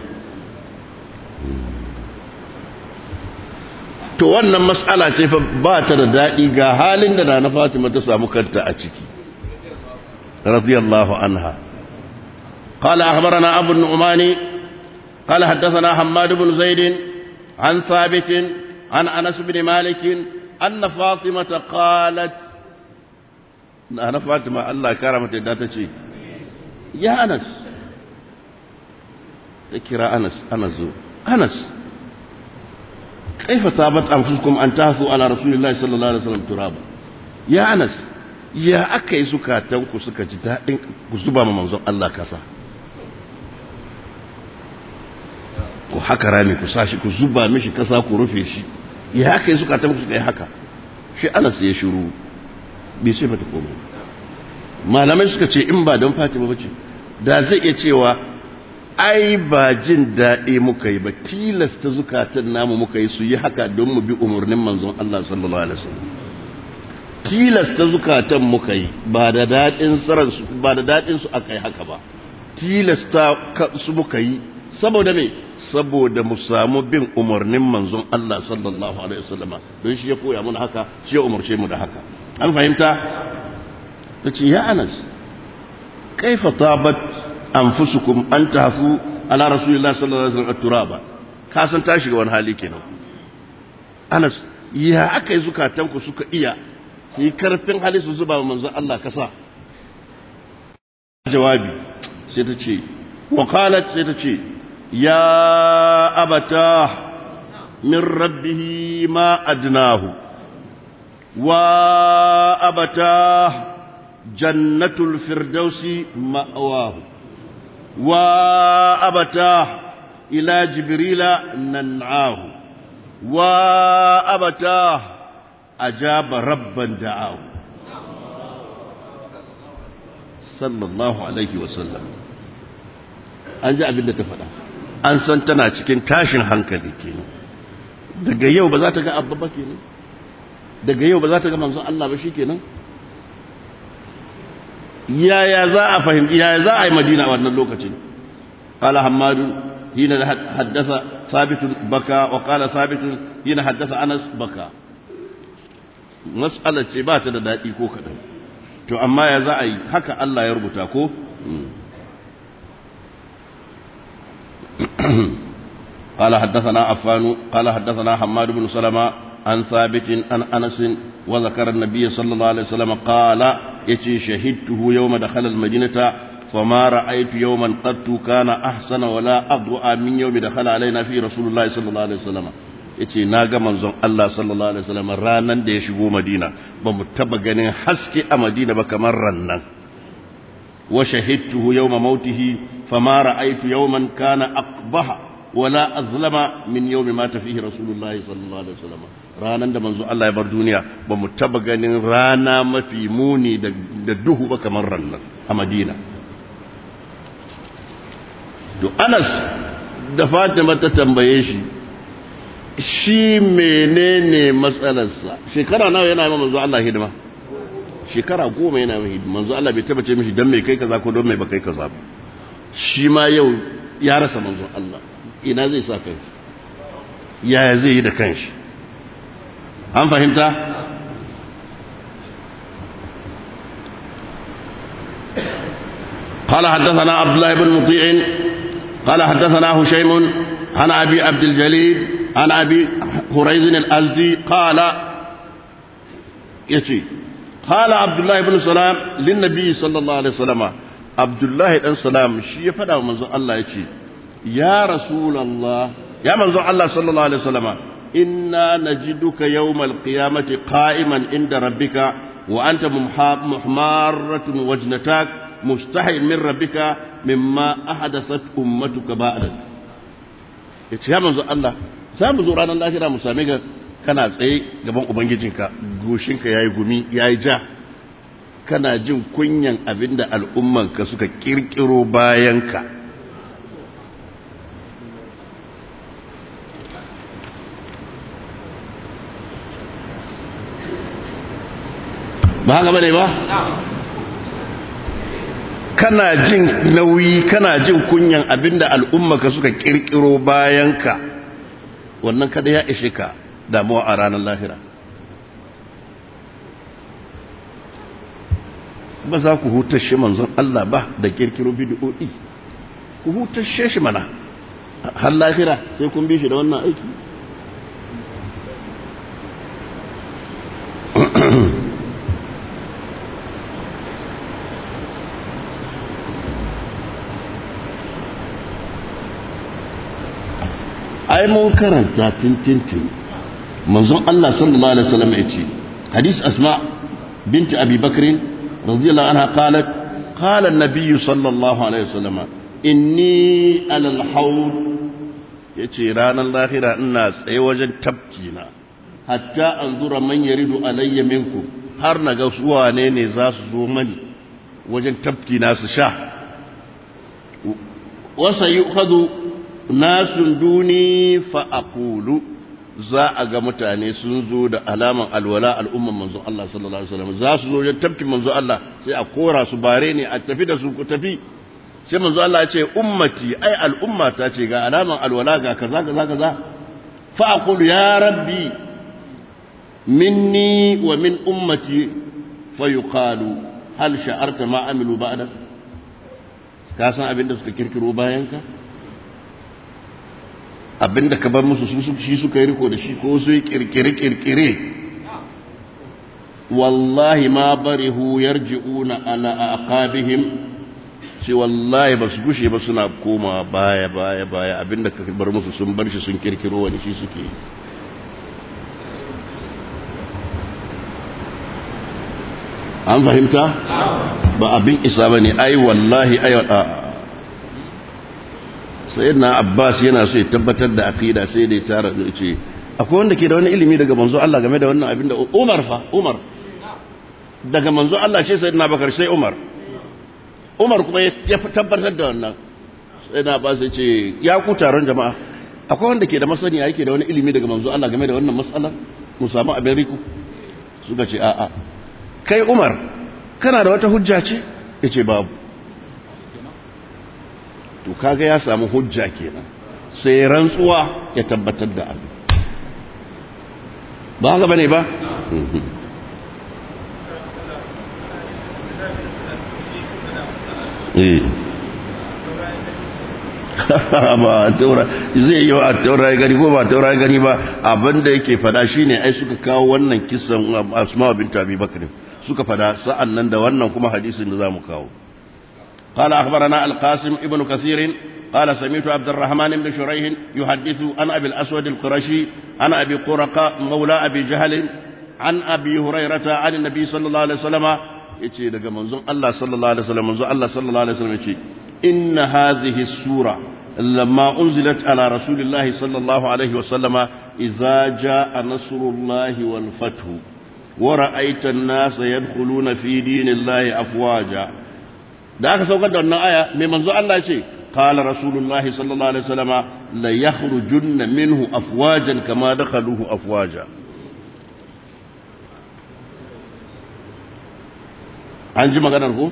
S1: to wannan mas'ala ce fa ba ta da daɗi ga halin da na fatima ta samu kanta a ciki radiyallahu anha قال أخبرنا أبو النعمان قال حدثنا حماد بن زيد عن ثابت عن أنس بن مالك أن فاطمة قالت na fatima Allah kara mata yadda ta ce ya anas ta kira anas anas zo anas kaifa tabat anfusukum an tasu ala rasulillahi sallallahu alaihi wasallam turaba ya anas ya aka yi zukatan ku suka ji daɗin ku zuba ma manzon Allah kasa ku haka rami ku sashi ku zuba mishi kasa ku rufe shi ya aka yi zukatan ku suka yi haka shi anas ya shiru bai ce mata komai malamai suka ce in ba don fatima ba ce da zai iya cewa ai ba jin daɗi muka yi ba tilasta zukatan namu muka yi su yi haka don mu bi umarnin manzon Allah sallallahu alaihi wasallam tilasta zukatan muka yi ba da daɗin saran su ba da daɗin su aka yi haka ba tilasta su muka yi saboda me saboda mu samu bin umarnin manzon Allah sallallahu alaihi wasallam don shi ya koya mana haka shi ya umarce mu da haka an fahimta ta ce ya anas kaifa tabat anfusukum an tafu ala rasulillah sallallahu alaihi wasallam turaba ka san ta shiga wani hali kenan anas ya aka yi zukatanku suka iya su yi karfin hali su zuba manzon Allah kasa jawabi sai ta ce wa qalat sai ta ce ya abata min rabbihi ma adnahu وأبتاه جنة الفردوس مأواه وأبتاه إلى جبريل ننعاه وأبتاه أجاب ربا دعاه صلى الله عليه وسلم an ji abin da ta faɗa an san tana cikin tashin hankali kenan daga yau ba za ta ga abba ba kenan daga yau ba za ta ga manzon Allah ba shi kenan yaya za a fahimci yaya za a yi madina a wannan lokacin qala hammadu hina haddatha ثابت بكى وقال ثابت هنا حدث أنس بكى مسألة ce ba ta da daɗi ko kaɗan to amma ya za a yi haka Allah ya rubuta ko قال حدثنا عفان قال حدثنا حماد بن سلمة عن ثابت عن أنس وذكر النبي صلى الله عليه وسلم قال يتي شهدته يوم دخل المدينة فما رأيت يوما قد كان أحسن ولا أضوء من يوم دخل علينا في رسول الله صلى الله عليه وسلم yace na ga manzon Allah sallallahu alaihi wasallam ranan da ya shigo Madina ba mu taba ganin haske a Madina ba kamar rannan wa shahidtuhu yawma mautihi fama ra'aytu yawman kana aqbaha wala azlama min yawmi mata fihi rasulullah sallallahu alaihi wasallam ranan da manzon Allah ya bar duniya ba mu taba ganin rana mafi muni da duhu ba kamar rannan a Madina to anas da fatima ta tambaye shi shi menene matsalarsa shekara nawa yana yi manzo Allah hidima shekara goma yana yi hidima manzo Allah bai taba ce mishi dan mai kai kaza ko don mai ba kai kaza ba shi ma yau ya rasa manzo Allah ina zai sa kai yaya zai yi da kanshi an fahimta قال حدثنا عبد الله بن مطيع قال حدثنا هشيم عن أبي عبد الجليل عن أبي هريز الأزدي قال يتي قال عبد الله بن سلام للنبي صلى الله عليه وسلم عبد الله بن سلام شي فدا منزو الله يتي يا رسول الله يا منزو الله صلى الله عليه وسلم إنا نجدك يوم القيامة قائما عند ربك وأنت محمارة وجنتك مستحي من ربك مما أحدثت أمتك بعدك yace ya manzo Allah za mu zo ranar lahira mu same ka kana tsaye gaban ubangijinka goshinka yayi gumi yayi ja kana jin kunyan abinda al'ummanka suka kirkiro bayanka ba haka bane ba kana jin nauyi kana jin kunyan abinda al'ummaka suka kirkiro bayanka wannan kada ya ishe ka damuwa a ranar lahira ba za ku hutashe manzon Allah ba da kirkiro bid'o'i ku hutashe shi mana har lahira sai kun bi shi da wannan aiki ai mun karanta tintintin manzon Allah sallallahu alaihi wasallam ya ce hadis asma binti abi bakr radiyallahu anha qalat qala an-nabiy sallallahu alaihi wasallam inni ala al-hawd yace ranar lahira ina tsaye wajen tafki na hatta anzura man yaridu alayya minkum har naga su wane ne za su zo mani wajen tafki na su sha wasa yu'khadhu nasun duni fa'akulu za a ga mutane sun zo da alaman alwala al'umman manzon Allah sallallahu Alaihi wasallam za su zo wajen tafkin manzon Allah sai a kora su bare ne a tafi da su ku tafi sai manzon Allah ya ce ummati ai al'umma ta ce ga alaman alwala ga kaza kaza kaza fa'akulu ya rabbi minni wa min ummati fa yuqalu hal sha'arta ma amilu ba'da ka san abin da suka kirkiro bayan ka abinda ka bar musu shi suka yi riko da shi ko su yi kirkire-kirkire wallahi ma barihu yarji'una ala aqabihim shi wallahi ba su gushe ba suna koma baya baya baya abinda ka bar musu sun bar shi sun kirkiro wani shi suke an fahimta ba abin isa ba ne ai wallahi ai sayyidina abbas yana so ya tabbatar da aqida sai da ya tara da ce akwai wanda ke da wani ilimi daga manzo Allah game da wannan abin da Umar fa Umar daga manzo Allah ce sayyidina Bakar sai Umar Umar kuma ya tabbatar da wannan sayyidina Abbas ya ce ya ku taron jama'a akwai wanda ke da masaniya yake da wani ilimi daga manzo Allah game da wannan matsalar mu samu abin riku suka ce a'a kai Umar kana da wata hujja ce yace babu to kaga ya samu hujja kenan sai rantsuwa ya tabbatar da abu ba haka bane ba eh ba taura zai yi wa taura gani ko ba taura gani ba abinda yake fada shine ai suka kawo wannan kisan asma bint abi bakr suka fada sa'an nan da wannan kuma hadisin da zamu kawo قال أخبرنا القاسم ابن كثير قال سمعت عبد الرحمن بن شريح يحدث عن أبي الأسود القرشي عن أبي قرقة مولى أبي جهل عن أبي هريرة عن النبي صلى الله عليه وسلم يتي دقى منظوم الله صلى الله عليه وسلم منظوم الله صلى الله عليه وسلم يتي إن هذه السورة لما أنزلت على رسول الله صلى الله عليه وسلم إذا جاء نصر الله والفتح ورأيت الناس يدخلون في دين الله أفواجا da aka saukar da wannan aya mai manzo Allah ce qala rasulullahi sallallahu alaihi wasallama la yakhrujunna minhu afwajan kama dakhaluhu afwaja an ji maganar ko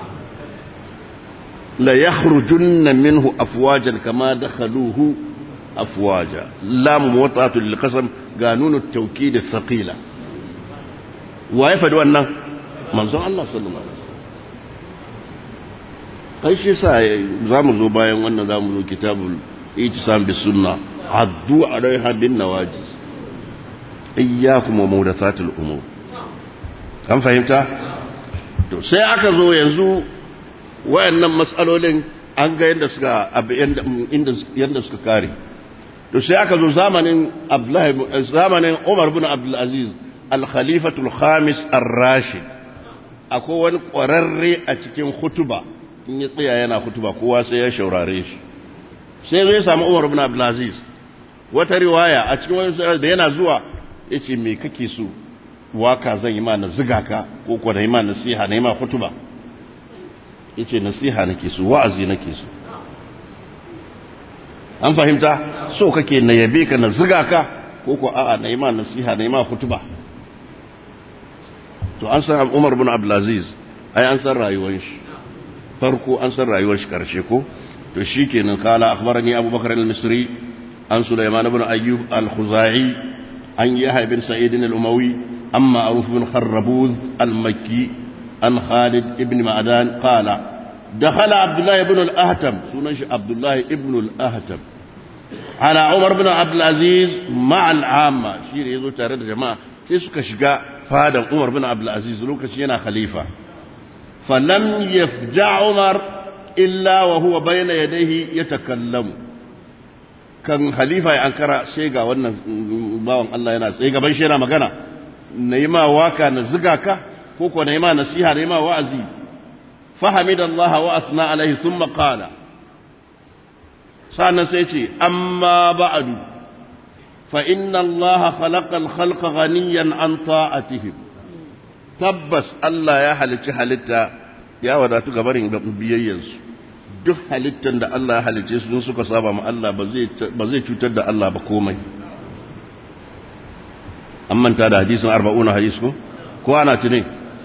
S1: la yakhrujunna minhu afwajan kama dakhaluhu afwaja lam muwattatu lil qasam ga nunu tawkid thaqila wa ya fadi wannan manzon Allah sallallahu alaihi ai shi sa za mu zo bayan wannan za mu zo kitabul itisam bis sunna addu alaiha bin nawajiz iyyakum wa muhdathatil umur an fahimta to sai aka zo yanzu wayannan matsalolin an ga yadda suka inda yadda suka kare to sai aka zo zamanin Abdullahi zamanin Umar bin Abdul Aziz al-khalifatul khamis ar-rashid akwai wani ƙwararre a cikin hutuba in ya tsaya yana hutuba kowa sai ya shaurare shi sai zai samu Umar bin Abdul Aziz wata riwaya a cikin wani da yana zuwa yace me kake so waka zan yi ma na ziga ka ko ko na yi ma nasiha na yi ma hutuba yace nasiha nake so wa'azi nake so an fahimta so kake na yabe ka na ziga ka ko ko a'a na yi ma nasiha na yi ma hutuba to an san Umar bin Abdulaziz ai an san rayuwar shi farko an san rayuwar shi karshe ko to shikenan kala akhbarani Abu Bakar al-Misri an Sulaiman ibn Ayyub al-Khuzai an Yahya bin Sa'id al-Umawi amma Aruf bin Kharrabuz al-Makki an Khalid ibn Ma'dan qala دخل عبد الله بن الأهتم سنش عبد الله بن الأهتم على عمر بن عبد العزيز مع العامة شير يزو تارد جماعة سيسك شقاء فهذا عمر بن عبد العزيز لوكا شينا خليفة فلم يفجع عمر إلا وهو بين يديه يتكلم كان خليفة ينكر سيغا وانا باوان الله ينا سيغا بنشينا مغانا نيما واكا نزقاكا كوكو نيما نسيها نيما وعزي فحمد الله وأثنى عليه ثم قال سأنا سيتي أما بعد فإن الله خلق الخلق غنيا عن طاعتهم tabbas Allah ya halicci halitta ya wadatu gabarin biyayyansu duk halittan da Allah ya halicce su suka saba ma Allah ba zai cutar da Allah ba komai an manta da hadisin arba'una hadis ko ko ana tuni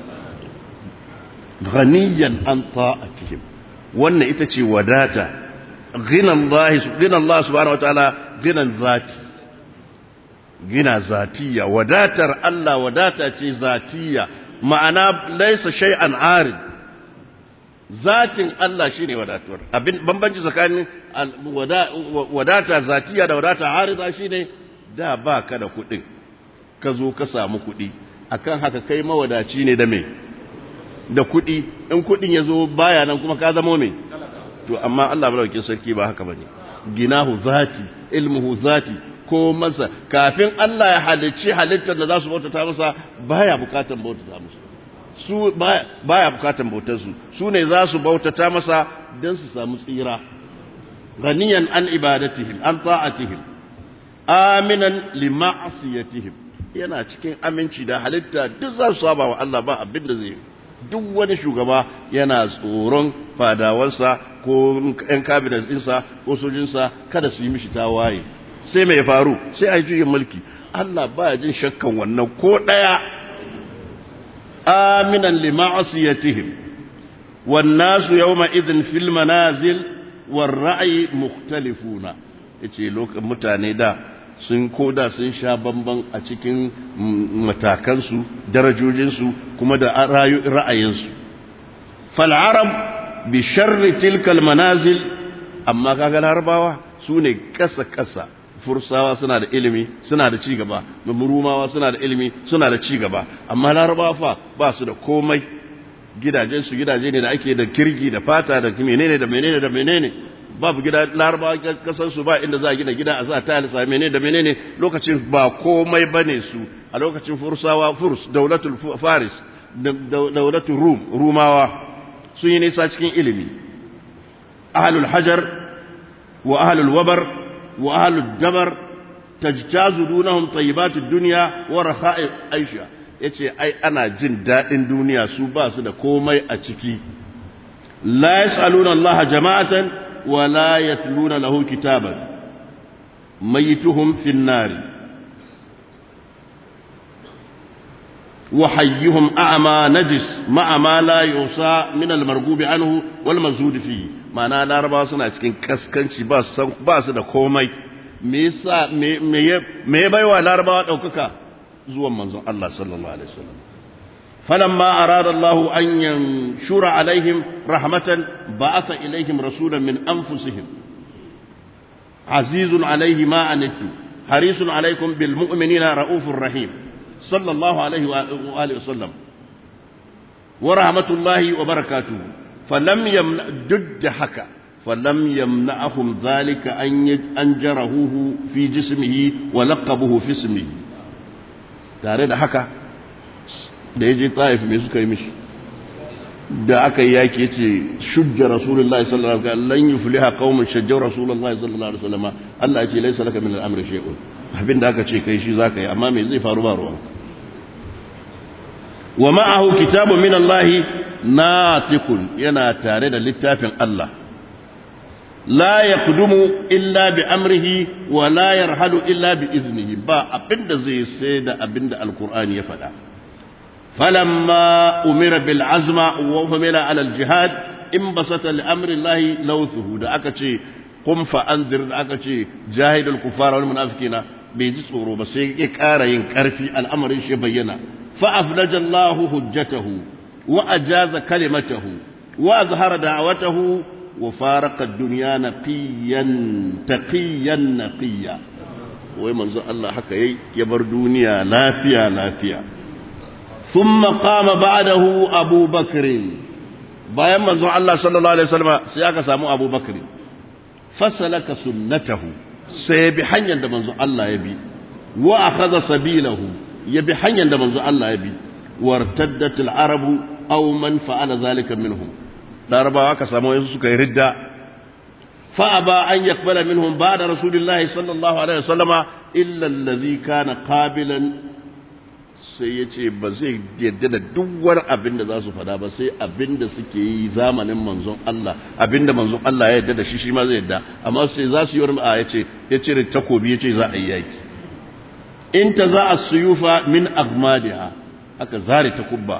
S1: ghaniyan an ta'atihim wannan ita ce wadata ghinan Allah ghinan Allah subhanahu wataala ghinan zati gina zatiya wadatar Allah wadata ce zatiya ma'ana laisa shay'an arid zatin Allah shine wadatuwar abin bambanci tsakanin wadata zatiya da wadata arida shine da baka da kuɗin ka zo ka samu kuɗi akan haka kai mawadaci ne da me da kuɗi in kuɗin ya zo baya nan kuma ka zama me to amma Allah madaukakin sarki ba haka bane ginahu zati ilmuhu zati ko masa kafin Allah ya halicci halittar da za su bautata masa baya bukatan bautata musu su baya bukatan bautar su su ne za su bautata masa don su samu tsira ganiyan an ibadatihim an ta'atihim aminan li ma'asiyatihim yana cikin aminci da halitta duk za su saba wa Allah ba abin da zai duk wani shugaba yana tsoron fadawansa ko ‘yan kabinet ɗinsa ko sojinsa kada su yi mishi tawaye sai mai faru sai a yi juyin mulki Allah ba jin shakkan wannan ko ɗaya aminan lima'asiyatihim wannasu yawma idhin fil manazil war ra'ayi mukhtalifuna yace lokacin mutane da sun koda sun sha bamban a cikin matakansu darajojinsu kuma da ra'ayinsu fal'arab bi sharri tilkal manazil amma kaga larabawa su ne kasa-kasa fursawa suna da ilimi suna da cigaba murumawa suna da ilimi suna da cigaba amma larabawa fa ba su da komai gidajensu gidaje ne da ake da kirgi da fata da menene da menene da menene babu gida larabawa kasansu ba inda za a gina gida a sa ta alisa menene da menene lokacin ba komai bane su a lokacin fursawa furs daulatul faris daulatul rum rumawa sun yi nisa cikin ilimi ahlul hajar wa ahlul wabar wa ahlul dabar tajtazu dunahum tayyibatud dunya wa rakha'i aisha yace ai ana jin dadin duniya su ba su da komai a ciki la yasaluna allaha jama'atan ولا يتلون له كتابا ميتهم في النار وحيهم أعمى نجس مع ما لا يوصى من المرغوب عنه والمزهود فيه معنى لا ربا سنة cikin kaskanci ba su ba su da komai me yasa me ya baiwa larabawa daukaka zuwan manzon Allah sallallahu alaihi wasallam فلما أراد الله أن ينشر عليهم رحمة بعث إليهم رسولا من أنفسهم عزيز عليه ما عنتم حريص عليكم بالمؤمنين رؤوف رحيم صلى الله عليه وآله وسلم ورحمة الله وبركاته فلم يمنع جد حكى فلم يمنعهم ذلك أن أنجرهوه في جسمه ولقبه في اسمه تاريخ حكى da ya je ta'if mai suka yi mishi da aka yi yaki ya ce shujja rasulullahi sallallahu alaihi wasallam lan yufliha qaumun shajjaw rasulullahi sallallahu alaihi wasallam Allah ya ce laysa laka min al-amri shay'un abin da aka ce kai shi zaka yi amma me zai faru ba ruwan wa ma'ahu kitabun min Allah natiqun yana tare da littafin Allah la yaqdumu illa bi amrihi wa la yarhalu illa bi iznihi ba abinda zai sai da abinda alqur'ani ya faɗa فلما أمر بالعزم وحمل على الجهاد انبسط لأمر الله لوثه da aka ce قم فأنذر da aka ce جاهد الكفار والمنافقين bai ji tsoro ba sai ya ƙara yin ƙarfi al'amarin shi bayyana fa'aflaja Allah hujjatahu wa ajaza kalimatahu wa azhara da'awatahu wa faraka ad-dunya naqiyan taqiyan naqiya wai manzo Allah haka yayi ya bar duniya lafiya lafiya ثم قام بعده أبو بكر bayan manzon Allah sallallahu alaihi wasallam sai aka samu Abu Bakr fasalaka sunnatahu sai bi hanyar da manzon Allah ya bi wa akhadha sabilahu ya bi hanyar da manzon Allah ya bi wartaddat al-arabu aw man fa'ala zalika minhum larabawa aka samu wasu suka yi ridda fa aba an yaqbala minhum ba'da rasulillahi sallallahu alaihi wasallama illa alladhi kana qabilan sai ya ce ba zai yadda da duk wani abin da za su fada ba sai abin da suke yi zamanin manzon Allah abin da manzon Allah ya yadda da shi shi ma zai yadda amma sai za su yi wani a ya ce ya cire takobi ya ce za a yi yaki in ta za a suyufa min agmadiha aka zare takubba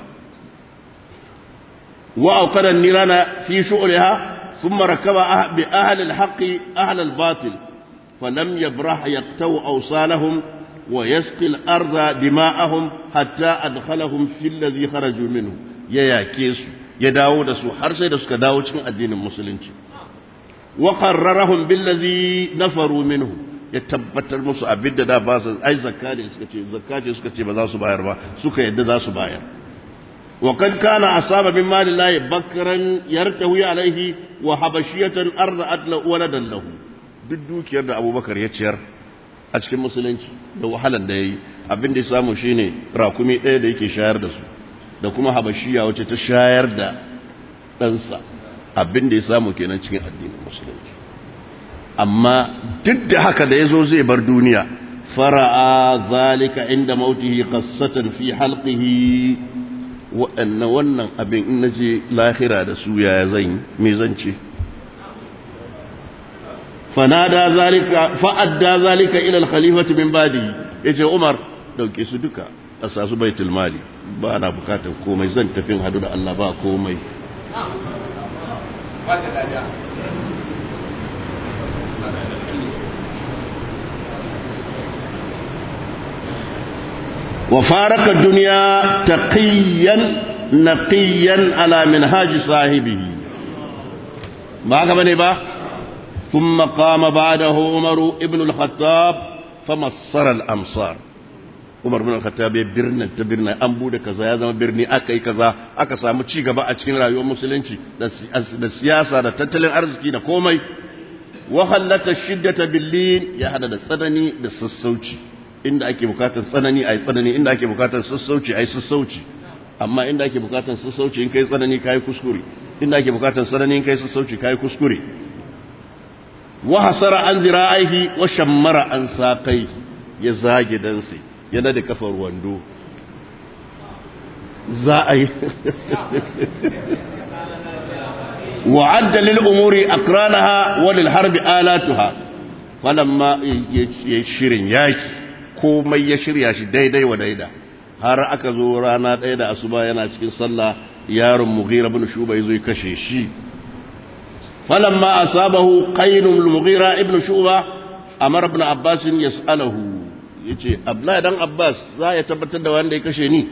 S1: wa auqada nirana fi shu'riha thumma rakaba bi ahli al-haqqi ahli al-batil falam yabrah yaqtaw awsalahum ويسقي الأرض دماءهم حتى أدخلهم في الذي خرجوا منه يا ياكيس يداو دسو حرسي دسو كداو cikin addinin musulunci وقررهم بالذي نفروا منه ya tabbatar musu abin da da ba su ai zakka ne suka ce zakka ce suka ce ba za su bayar ba suka yadda za su bayar wa kad kana asaba min malillahi bakran yartawi alaihi wa habashiyatan arda'at lahu waladan lahu duk dukiyar da abubakar ya ciyar a cikin musulunci da wahalar da ya yi abin da ya samu shi ne rakumi ɗaya da yake shayar da su da kuma habashiya wacce ta shayar da ɗansa abin da ya samu kenan cikin addinin musulunci amma duk da haka da ya zo zai bar duniya fara'a zalika inda mautihi qassatan fi halqihi waɗannan wannan abin in naje lahira da su yaya zan yi me zan ce fanada zalika fa'adda zalika ila al-khalifati min badi yace Umar dauke su duka a sasu baitul mali ba na bukatar komai zan tafin hadu da Allah ba komai وفارق الدنيا تقيا نقيا على منهاج صاحبه ما كمان با ثم قام بعده عمر ابن الخطاب فمصر الامصار Umar bin Khattab ya birnin ta birnin an bude kaza ya zama birni aka yi kaza aka samu ci gaba a cikin rayuwar musulunci da siyasa da tattalin arziki da komai wa hallata shiddata billin ya hada da tsanani da sassauci inda ake bukatar tsanani ai tsanani inda ake bukatar sassauci ai sassauci amma inda ake bukatar sassauci in kai tsanani kai kuskure inda ake bukatar tsanani in kai sassauci kai kuskure wa hasara an zira'ihi wa shammara an saqai ya zage dansa yana da kafar wando za a yi wa'adda lil umuri aqranaha wa lil harbi alatuha falamma ya shirin yaki komai ya shirya shi daidai wa daida har aka zo rana ɗaya da asuba yana cikin sallah yaron mughira bin shuba yazo ya kashe shi falamma asabahu qainul mughira ibn shuba amara ibn abbas yas'aluhu yace abdullahi dan abbas za ya tabbatar da wanda ya kashe ni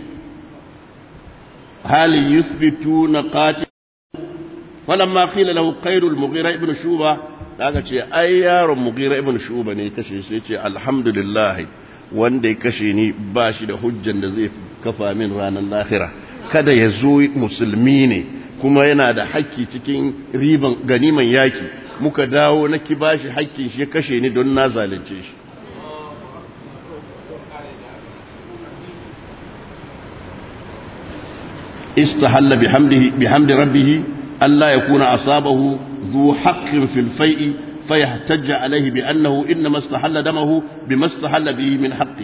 S1: hal yuthbituna qatil falamma qila lahu qainul mughira ibn shuba daga ce ai yaron mughira ibn shuba ne kashe shi yace alhamdulillah wanda ya kashe ni ba shi da hujjan da zai kafa min ranar lahira kada ya zo musulmi ne kuma yana da haƙƙi cikin riban ganiman yaki muka dawo na ki bashi haƙƙin shi ya kashe ni don na zalunce shi istahalla bihamdihi bihamdi rabbih alla yakuna asabahu dhu haqqin fil fai'i فيحتج عليه بأنه إنما استحل دمه بما استحل به من حقه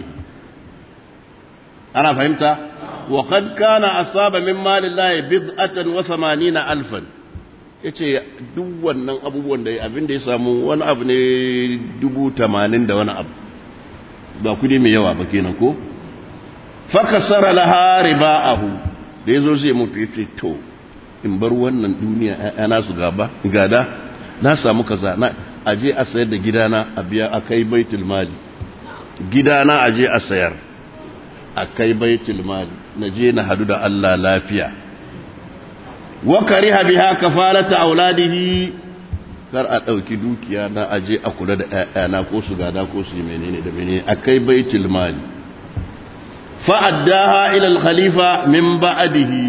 S1: أنا فهمت وقد كان أصاب من مال الله بضعة وثمانين ألفا yace duk wannan abubuwan da abin da ya samu wani abu ne dubu tamanin da wani abu ba kudi mai yawa ba kenan ko fakasara laha riba'ahu da yazo zai mutu yace to in bar wannan duniya ana su gaba gada na samu kaza na aje a sayar da gidana a biya a kai baitul mali gidana aje a sayar a kai baitul mali na je na hadu da Allah lafiya wa kariha biha kafalata auladihi kar a dauki dukiya na aje a kula da ƴaƴana ko su gada ko su menene da menene a kai baitul mali fa addaha ila al khalifa min ba'dihi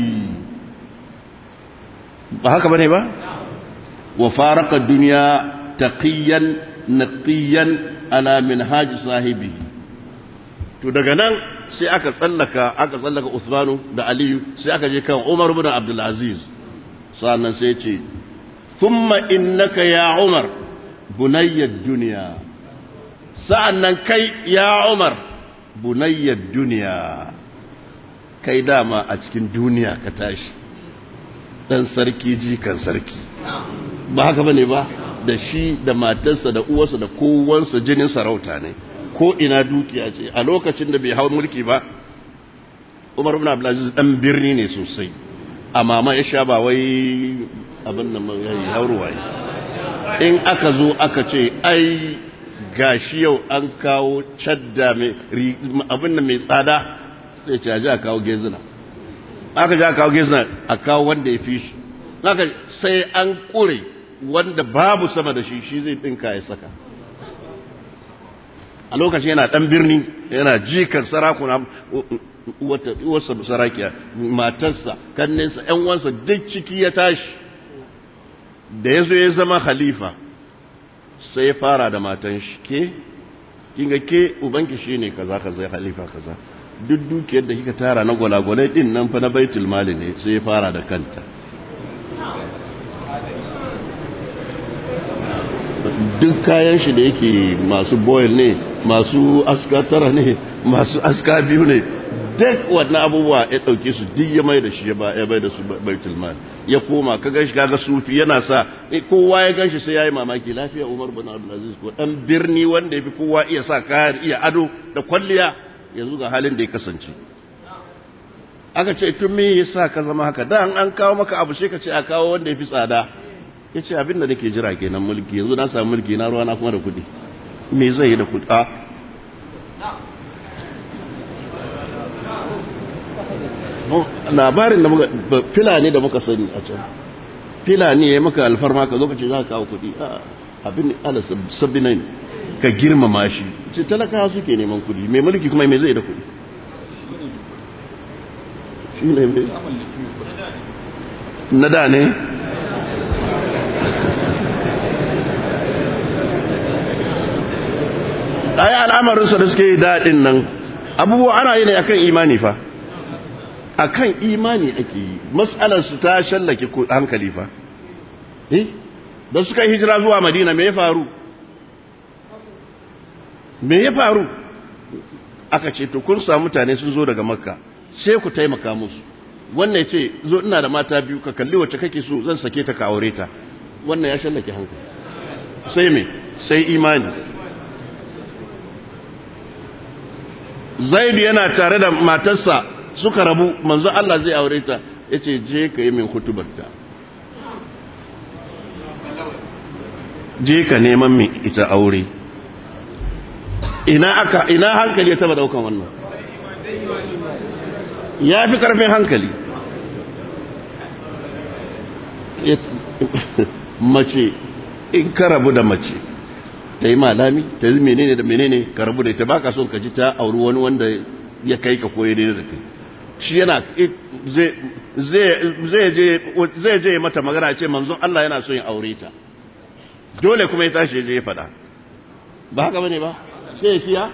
S1: ba haka bane ba وفارق الدنيا تقيا نقيا على منهاج صاحبه to daga nan sai aka tsallaka aka tsallaka Usmanu da Aliyu sai aka je kan Umar ibn Abdul Aziz sannan sai ce thumma innaka ya Umar bunayyad dunya sa'annan kai ya Umar bunayyad dunya kai dama a cikin duniya ka tashi dan sarki jikan sarki ba haka bane ba da shi da matarsa da uwarsa da kowansa jinin sarauta ne ko ina dukiya ce a lokacin da bai hau mulki ba Umar ibn Abdulaziz dan birni ne sosai amma ma ya sha ba wai abin nan yayi hauruwa in aka zo aka ce ai gashi yau an kawo cadda mai abin nan mai tsada sai ce a kawo gezina aka ji aka kawo gezina a kawo wanda ya fi shi haka sai an ƙure wanda babu sama da shi shi zai ɗinka ya saka a lokacin yana ɗan birni yana jikan sarakuna uwarsa sarakiya matarsa kanninsa ‘yan wansa duk ciki ya tashi da ya zo ya zama khalifa sai ya fara da matan shi ke kinga ke ubanki shi ne kaza kaza khalifa kaza duk dukiyar da kika tara na gwalagwalai din nan fa na baitul mali ne sai ya fara da kanta duk kayan shi da yake masu boil ne masu aska tara ne masu aska biyu ne duk wannan abubuwa ya ɗauke su duk ya mai da shi ya bai da su baitul mal ya koma ka ganshi kaga sufi yana sa kowa ya ganshi sai yayi mamaki lafiya Umar bin Abdul Aziz ko dan birni wanda yafi kowa iya sa kayan iya ado da kwalliya yanzu ga halin da ya kasance aka ce tun me yasa ka zama haka da an kawo maka abu sai ka ce a kawo wanda yafi tsada yace abin da nake jira kenan mulki yanzu na samu mulki na ruwa na kuma da kuɗi me zai yi da kuɗi a labarin da muka filani da muka sani a can filani ya maka alfarma ka zo ka ce za ka kawo kuɗi abin ala sabbi nan ka girmama shi ce talakawa suke neman kuɗi mai mulki kuma mai zai da kuɗi shi ne mai na da ne ai al'amarinsa da suke yi daɗin nan abubuwa ana yi ne akan imani fa akan imani ake yi matsalar su ta shallake hankali fa eh da suka hijira zuwa madina me ya faru me ya faru aka ce to kun samu mutane sun zo daga makka sai ku taimaka musu wannan ce zo ina da mata biyu ka kalli wacce kake so zan sake ta ka aure ta wannan ya shallake hankali sai me sai imani zaidu yana tare da matarsa suka rabu manzo Allah zai aure ta yace je ka yi min hutubarta je ka neman min ita aure ina aka ina hankali ya taba daukan wannan ya fi karfin hankali mace in ka rabu da mace ta yi malami ta yi menene da menene ka rabu da ita ba ka son ka ji ta auri wani wanda ya kai ka koyi daidai da kai shi yana zai je mata magana ce manzon Allah yana son yin aure ta dole kuma ya tashi je ya faɗa ba haka bane ba sai ya kiya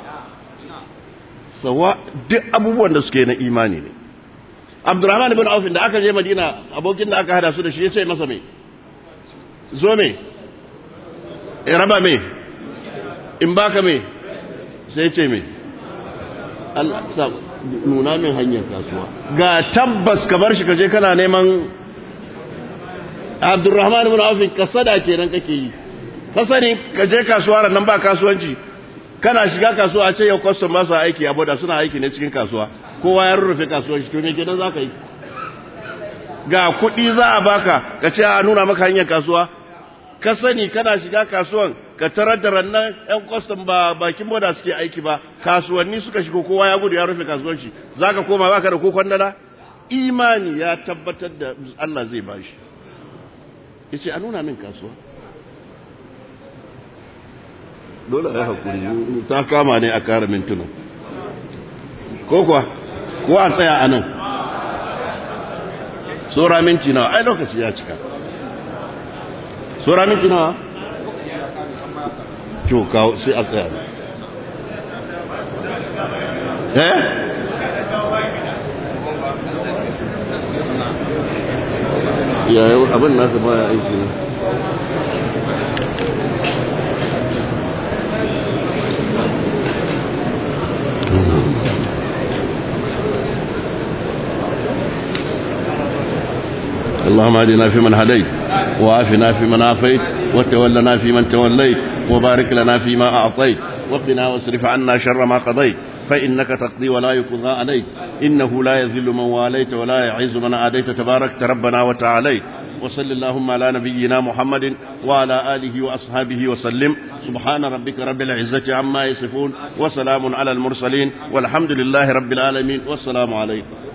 S1: sawa duk abubuwan da suke na imani ne Abdurrahman ibn Auf da aka je Madina abokin da aka hada su da shi ya ce masa me zo me raba me in baka me sai ce me Allah sa nuna min hanyar kasuwa ga tabbas ka bar shi ka je kana neman Abdurrahman ibn Auf kasada kenan kake yi ka sani ka je kasuwa nan ba kasuwanci kana shiga kasuwa a ce yau custom ba su aiki a boda suna aiki ne cikin kasuwa kowa ya rurrufe kasuwar shi to me kenan zaka yi ga kuɗi za a baka ka ce a nuna maka hanyar kasuwa ka sani kana shiga kasuwan ka tarar da rannan yan kwastam ba bakin boda suke aiki ba kasuwanni suka shigo kowa ya gudu ya rufe kasuwan shi za ka koma baka da kokon dala imani ya tabbatar da Allah zai ba shi ya ce a nuna min kasuwa dole ya haƙuri ta kama ne a kara mintuna ko kuwa ko a tsaya a nan tsora minti nawa ai lokaci ya cika tsora minti nawa to kawo sai a tsaya eh yayin abin nasa baya aiki ne اللهم اهدنا فيمن هديت وعافنا فيمن عافيت وتولنا فيمن توليت وبارك لنا فيما أعطيت وقنا واصرف عنا شر ما قضيت فإنك تقضي ولا يقضى عليك إنه لا يذل من واليت ولا يعز من عاديت تباركت ربنا وتعاليت وصل اللهم على نبينا محمد وعلى آله وأصحابه وسلم سبحان ربك رب العزة عما يصفون وسلام على المرسلين والحمد لله رب العالمين والسلام عليكم